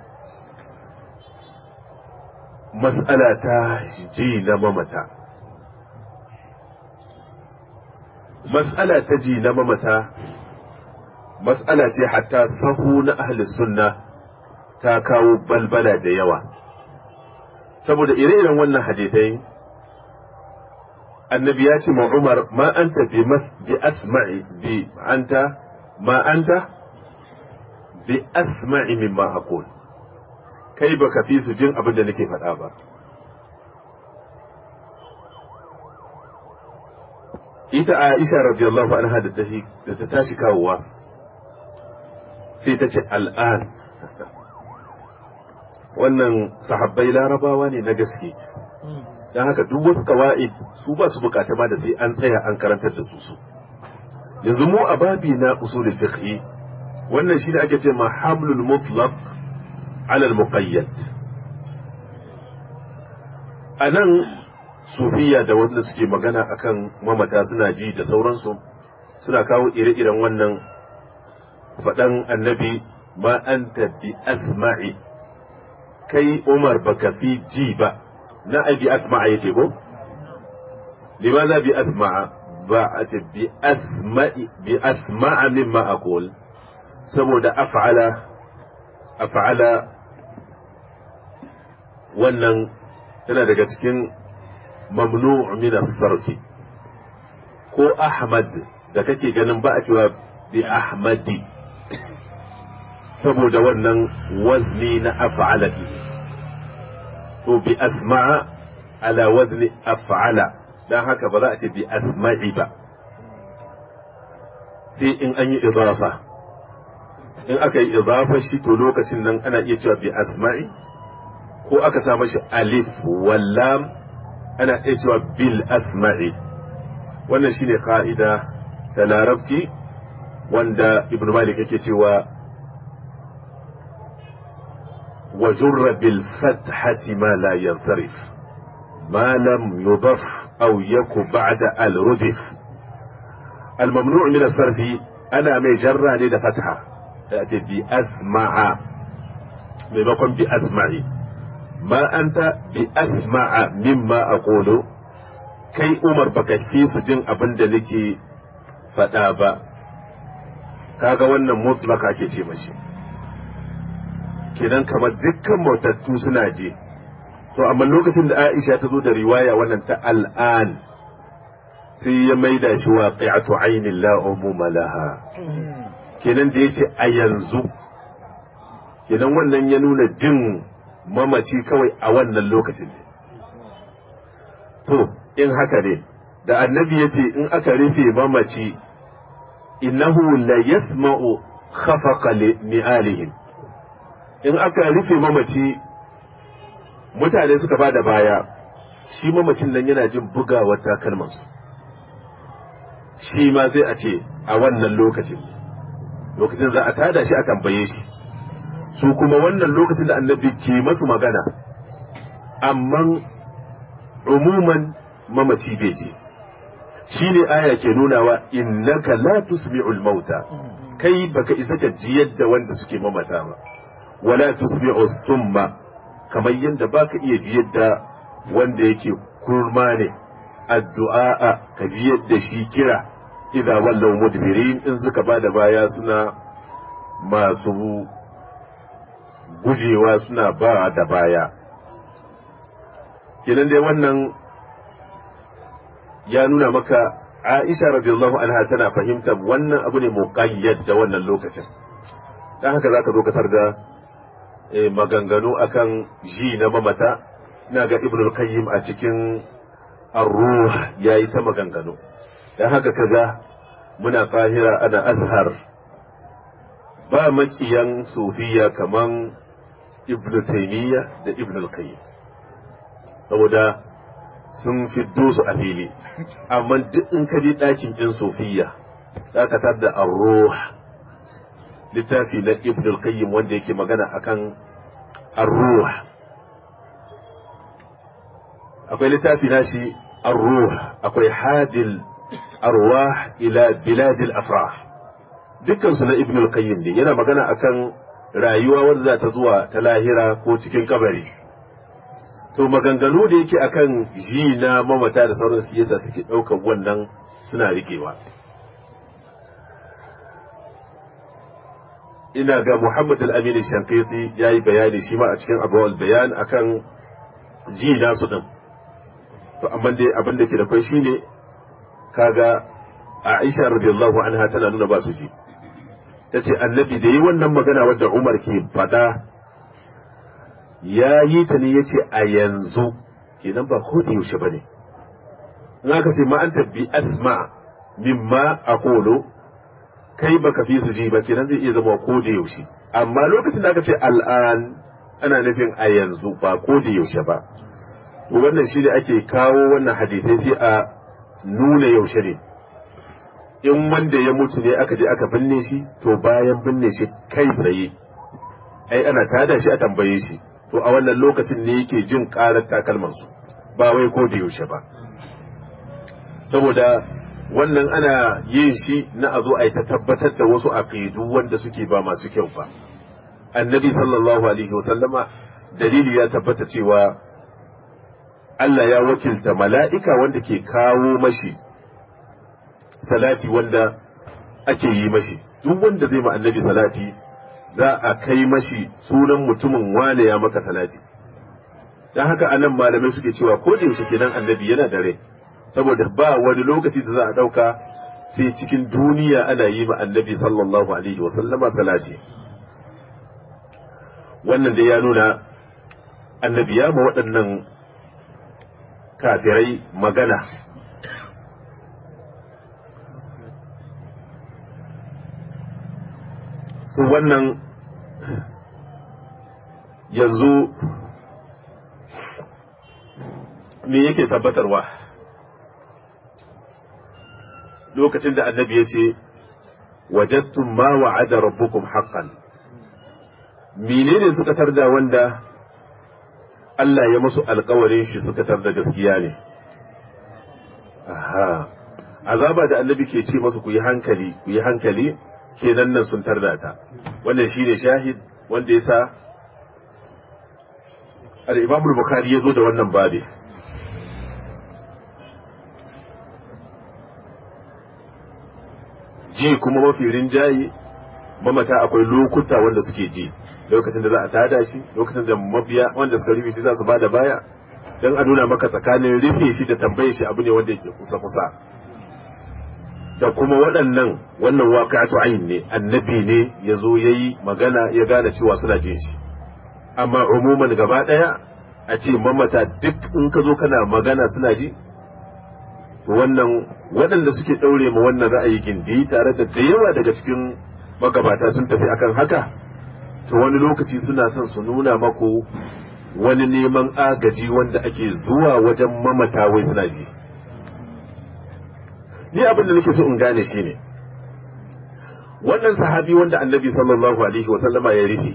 mas'ala ta ji na mamata mas'ala ta ji na mamata mas'ala ce hatta sahu na ahli sunna ta kawo balbala da yawa saboda ire-iren wannan hadithai annabi ya ce ma Umar ma anta bi mas bi asma'i bi anta ma anta bi asma'i mimma aqul kai baka fi su jin abin da nake faɗa ba ita Aisha radiyallahu anha da da ta tashi kawowa sai ta ce al'an wannan sahabbai larabawa ne na gaske don haka duk wasu kawa'id su ba su bukata ma da sai an tsaya an karantar da su su yanzu mu a babi na usulul fiqh wannan shine ake ce ma hamlul mutlaq ala al muqayyad anan sufiya da wanda suke magana akan mamata suna ji da sauransu suna kawo ire-iren wannan faɗan annabi ma anta bi asma'i kai umar baka fi ji ba na ai bi asma'a yace ko limaza bi asma'a ba a ce bi asma'i bi asma'a mimma aqul saboda af'ala af'ala wannan tana daga cikin mamnu' min as-sarfi ko ahmad da kake ganin ba a cewa bi ahmadi saboda wannan wazni na af'ala to bi asma'a ala wazni af'ala dan haka ba za a ce bi asma'i ba sai in an yi idafa in aka yi idafa shi to lokacin nan ana iya cewa bi asma'i ko aka sa mashi alif wallam ana iya cewa bil asma'i wannan shine ka'ida ta larabci wanda ibn malik yake cewa وجر بالفتحة ما لا ينصرف ما لم يضف أو يك بعد الردف الممنوع من الصرف أنا مجرى لدى فتحة يأتي بأسمع ممكن بأسمع ما أنت بأسمع مما أقول كي أمر بك في سجن أبن دلكي فتابا kaga wannan mutlaka ke ce mashi kenan kamar dukkan mautattu suna je to amma lokacin da Aisha ta zo da riwaya wannan ta al'an sai ya maida shi waqi'atu ainin la umuma laha kenan da yace a yanzu kenan wannan ya nuna jin mamaci kawai a wannan lokacin ne to in haka ne da annabi yace in aka rufe mamaci innahu la yasma'u khafaqa ni'alihim in aka rufe mamaci mutane suka ba da baya shi mamacin nan yana jin bugawar takalmansu shi ma sai a ce a wannan lokacin lokacin za a tada shi a tambaye shi su kuma wannan lokacin da annabi ke masu magana amma umuman mamaci bai ji shi ne aya ke nunawa innaka la tusmi'ul mauta kai baka isa ka ji yadda wanda suke mamata ba wala tusmi'u summa kamar yadda baka iya ji yadda wanda yake kurma ne addu'a ka ji yadda shi kira idza wallaw mudbirin in suka bada baya suna masu gujewa suna ba da baya kenan dai wannan ya nuna maka Aisha radiyallahu anha tana fahimtar wannan abu ne muqayyad da wannan lokacin dan haka zaka zo ka tarda maganganu akan ji na mamata ina ga ibn al-qayyim a cikin ar-ruh yayi ta maganganu dan haka kaga muna fahira ana azhar ba makiyan sufiya kaman ibn taymiya da ibn al-qayyim saboda sun fiddo su a fili amma duk in ka je ɗakin ɗin sufiya za ka tar da ar-ruh littafi na ibn al-qayyim wanda yake magana akan ar-ruh akwai littafi na shi ar-ruh akwai hadil arwah ila biladil afrah dukkan su na ibn al-qayyim ne yana magana akan rayuwa wanda za ta zuwa ta lahira ko cikin kabari to maganganu da yake akan ji na mamata da sauran su yasa suke ɗaukar wannan suna rikewa ina ga Muhammad al-Amin Shankiti ya yi bayani shi ma a cikin abuwal bayan akan ji nasu din to amma dai abin da ke da kai shine kaga Aisha radiyallahu anha tana nuna ba su ji tace annabi da yi wannan magana wadda Umar ke fada ya yi ta ne yace a yanzu kenan ba ko da yaushe bane in aka ce ma anta bi asma mimma aqulu kai baka fi su ji ba kenan zai iya zama ko da yaushe amma lokacin da aka ce al'an ana nufin a yanzu ba ko da yaushe ba to wannan shi ne ake kawo wannan hadisai sai a nuna yaushe ne in wanda ya mutu ne aka je aka binne shi to bayan binne shi kai tsaye ai ana tada shi a tambaye shi to a wannan lokacin ne yake jin karar takalmansu ba wai ko da yaushe ba saboda wannan ana yin shi na a zo a yi ta tabbatar da wasu aqidu wanda suke ba masu kyau ba annabi sallallahu alaihi wasallama dalili ya tabbata cewa Allah ya wakilta mala'ika wanda ke kawo mashi salati wanda ake yi mashi duk wanda zai ma annabi salati za a kai mashi sunan mutumin wane ya maka salati don haka anan malamai suke cewa ko da yaushe kenan annabi yana da rai saboda ba wani lokaci da za a ɗauka sai cikin duniya ana yi ma annabi sallallahu alaihi wasallama salati wannan dai ya nuna annabi ya ma waɗannan kafirai magana to wannan yanzu me yake tabbatarwa lokacin da annabi ya ce wajattum ma wa'ada rabbukum haqqan menene suka tarda wanda Allah ya musu alkawarin shi suka tarda gaskiya ne aha azaba da annabi ke ce masu ku yi hankali ku yi hankali kenan nan sun tarda ta wannan shine shahid wanda yasa al-Imam al-Bukhari ya zo da wannan babi ji kuma mafi rinjaye mamata akwai lokuta wanda suke ji lokacin da za a tada shi lokacin da mabiya wanda suka rufe shi za su ba da baya don a nuna maka tsakanin rufe shi da tambaye shi abu ne wanda yake kusa kusa da kuma waɗannan wannan waƙatu ayin ne annabi ne ya zo ya yi magana ya gane cewa suna jin shi amma umuman gaba ɗaya a ce mamata duk in ka zo kana magana suna ji to wannan waɗanda suke ɗaure ma wannan ra'ayi gindi tare da da yawa daga cikin magabata sun tafi akan haka to wani lokaci suna son su nuna mako wani neman agaji wanda ake zuwa wajen mamata wai suna ji ni abin da nake so in gane shi ne wannan sahabi wanda annabi sallallahu alaihi wa sallama ya rufe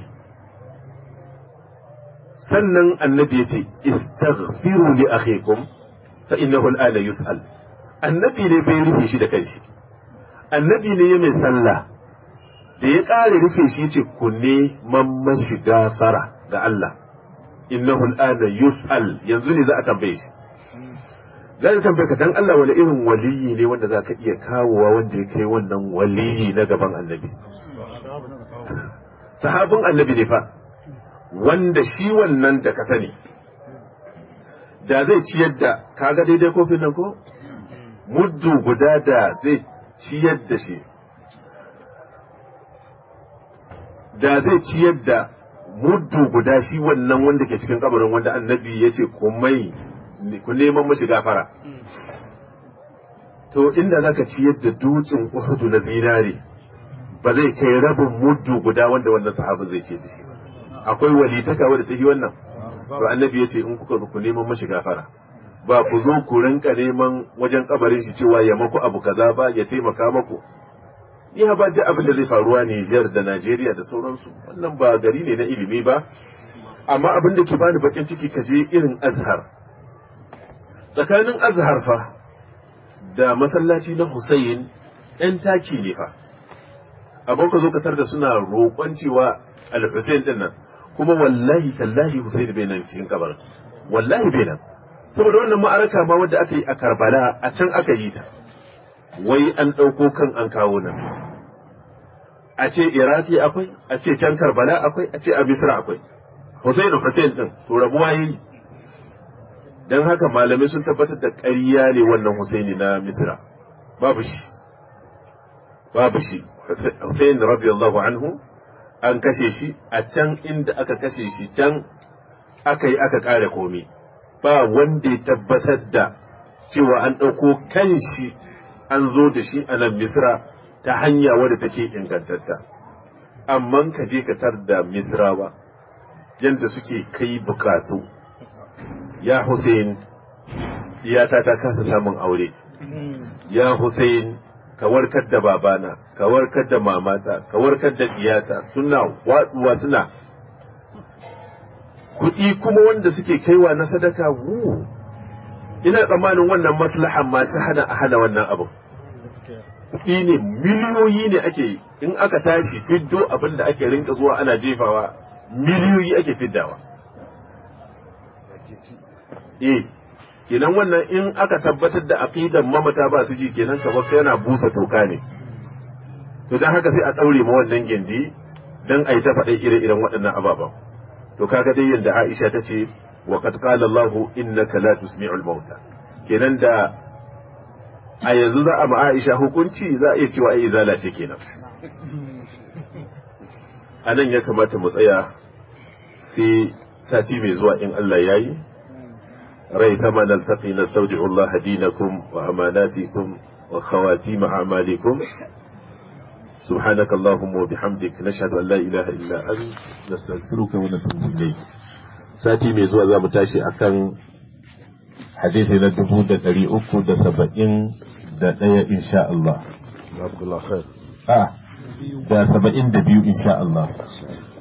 sannan annabi ya ce istaghfiru li akhikum fa innahu al'ana yus'al annabi ne bai rufe shi da kanshi annabi ne ya mai sallah da ya ƙare rufe shi ce ku neman mashi gafara ga Allah innahu al'ana yus'al yanzu ne za a tambaye shi za a tambaye ka dan Allah wani irin waliyi ne wanda za ka iya kawowa wanda ya kai wannan waliyi na gaban annabi sahabin annabi ne fa wanda shi wannan da ka sani da zai ciyar da kaga daidai kofin nan ko muddu guda da zai ciyar da shi da zai ciyar da muddu guda shi wannan wanda ke cikin kabarin wanda annabi ya ce mai ku neman mashi gafara to inda zaka ciyar da dutsen uhudu na zinare ba zai kai rabin muddu guda wanda wannan sahabin zai ce da shi ba akwai walitaka wadda ta yi wannan to annabi ya ce in kuka zo ku neman mashi gafara ba ku zo ku rinka neman wajen kabarin shi cewa ya maku abu kaza ba ya taimaka maku ni ba duk abin da zai faruwa Niger da Najeriya da sauransu wannan ba gari ne na ilimi ba amma abin da ke bani bakin ciki ka je irin Azhar tsakanin Azhar fa da masallaci na Hussein ɗan taki ne fa abin ka zo ka tar da suna roƙon cewa al-Hussein din nan kuma wallahi tallahi Hussein bai nan cikin kabarin wallahi bai nan saboda wannan ma'araka ma wanda aka yi a Karbala a can aka yi ta wai an ɗauko kan an kawo nan a ce Iraki akwai a ce can Karbala akwai a ce a Misra akwai Hussein Hussein din to rabuwa yi don haka malamai sun tabbatar da ƙarya ne wannan Husaini na Misra babu shi babu shi Hussein radiyallahu anhu an kashe shi a can inda aka kashe shi can aka yi aka ƙara komi ba wanda ya tabbatar da cewa an ɗauko kan shi an zo da shi a nan Misra ta hanya wadda take ingantatta amma ka je ka tar da Misrawa yadda suke kai bukatu ya Hussein iyata ta kasa samun aure ya Hussein ka warkar da babana ka warkar da mamata ka warkar da iyata suna waduwa suna kuɗi kuma wanda suke kaiwa na sadaka wu ina tsammanin wannan maslahan ma ta hana a hana wannan abu kuɗi ne miliyoyi ne ake in aka tashi fiddo abin da ake rinka zuwa ana jefawa miliyoyi ake fiddawa eh kenan wannan in aka tabbatar da aqidan mamata ba su ji kenan kamar yana busa toka ne to dan haka sai a daure ma wannan gindi dan ai ta faɗa ire-iren waɗannan ababen to kaga dai yanda Aisha ta ce wa qad qala Allah innaka la tusmi'ul mauta kenan da a yanzu za a ma Aisha hukunci za a iya cewa ai izala ce kenan a nan ya kamata mu tsaya sai sati mai zuwa in Allah yayi ريثما نلتقي نستودع الله دينكم وأماناتكم وخواتيم أعمالكم سبحانك اللهم وبحمدك نشهد أن لا إله إلا أنت نستغفرك ونتوب إليك ساتي mai zuwa za mu tashi akan hadithi na dubu da ɗari uku da saba'in da ɗaya insha Allah. Da saba'in da biyu insha Allah.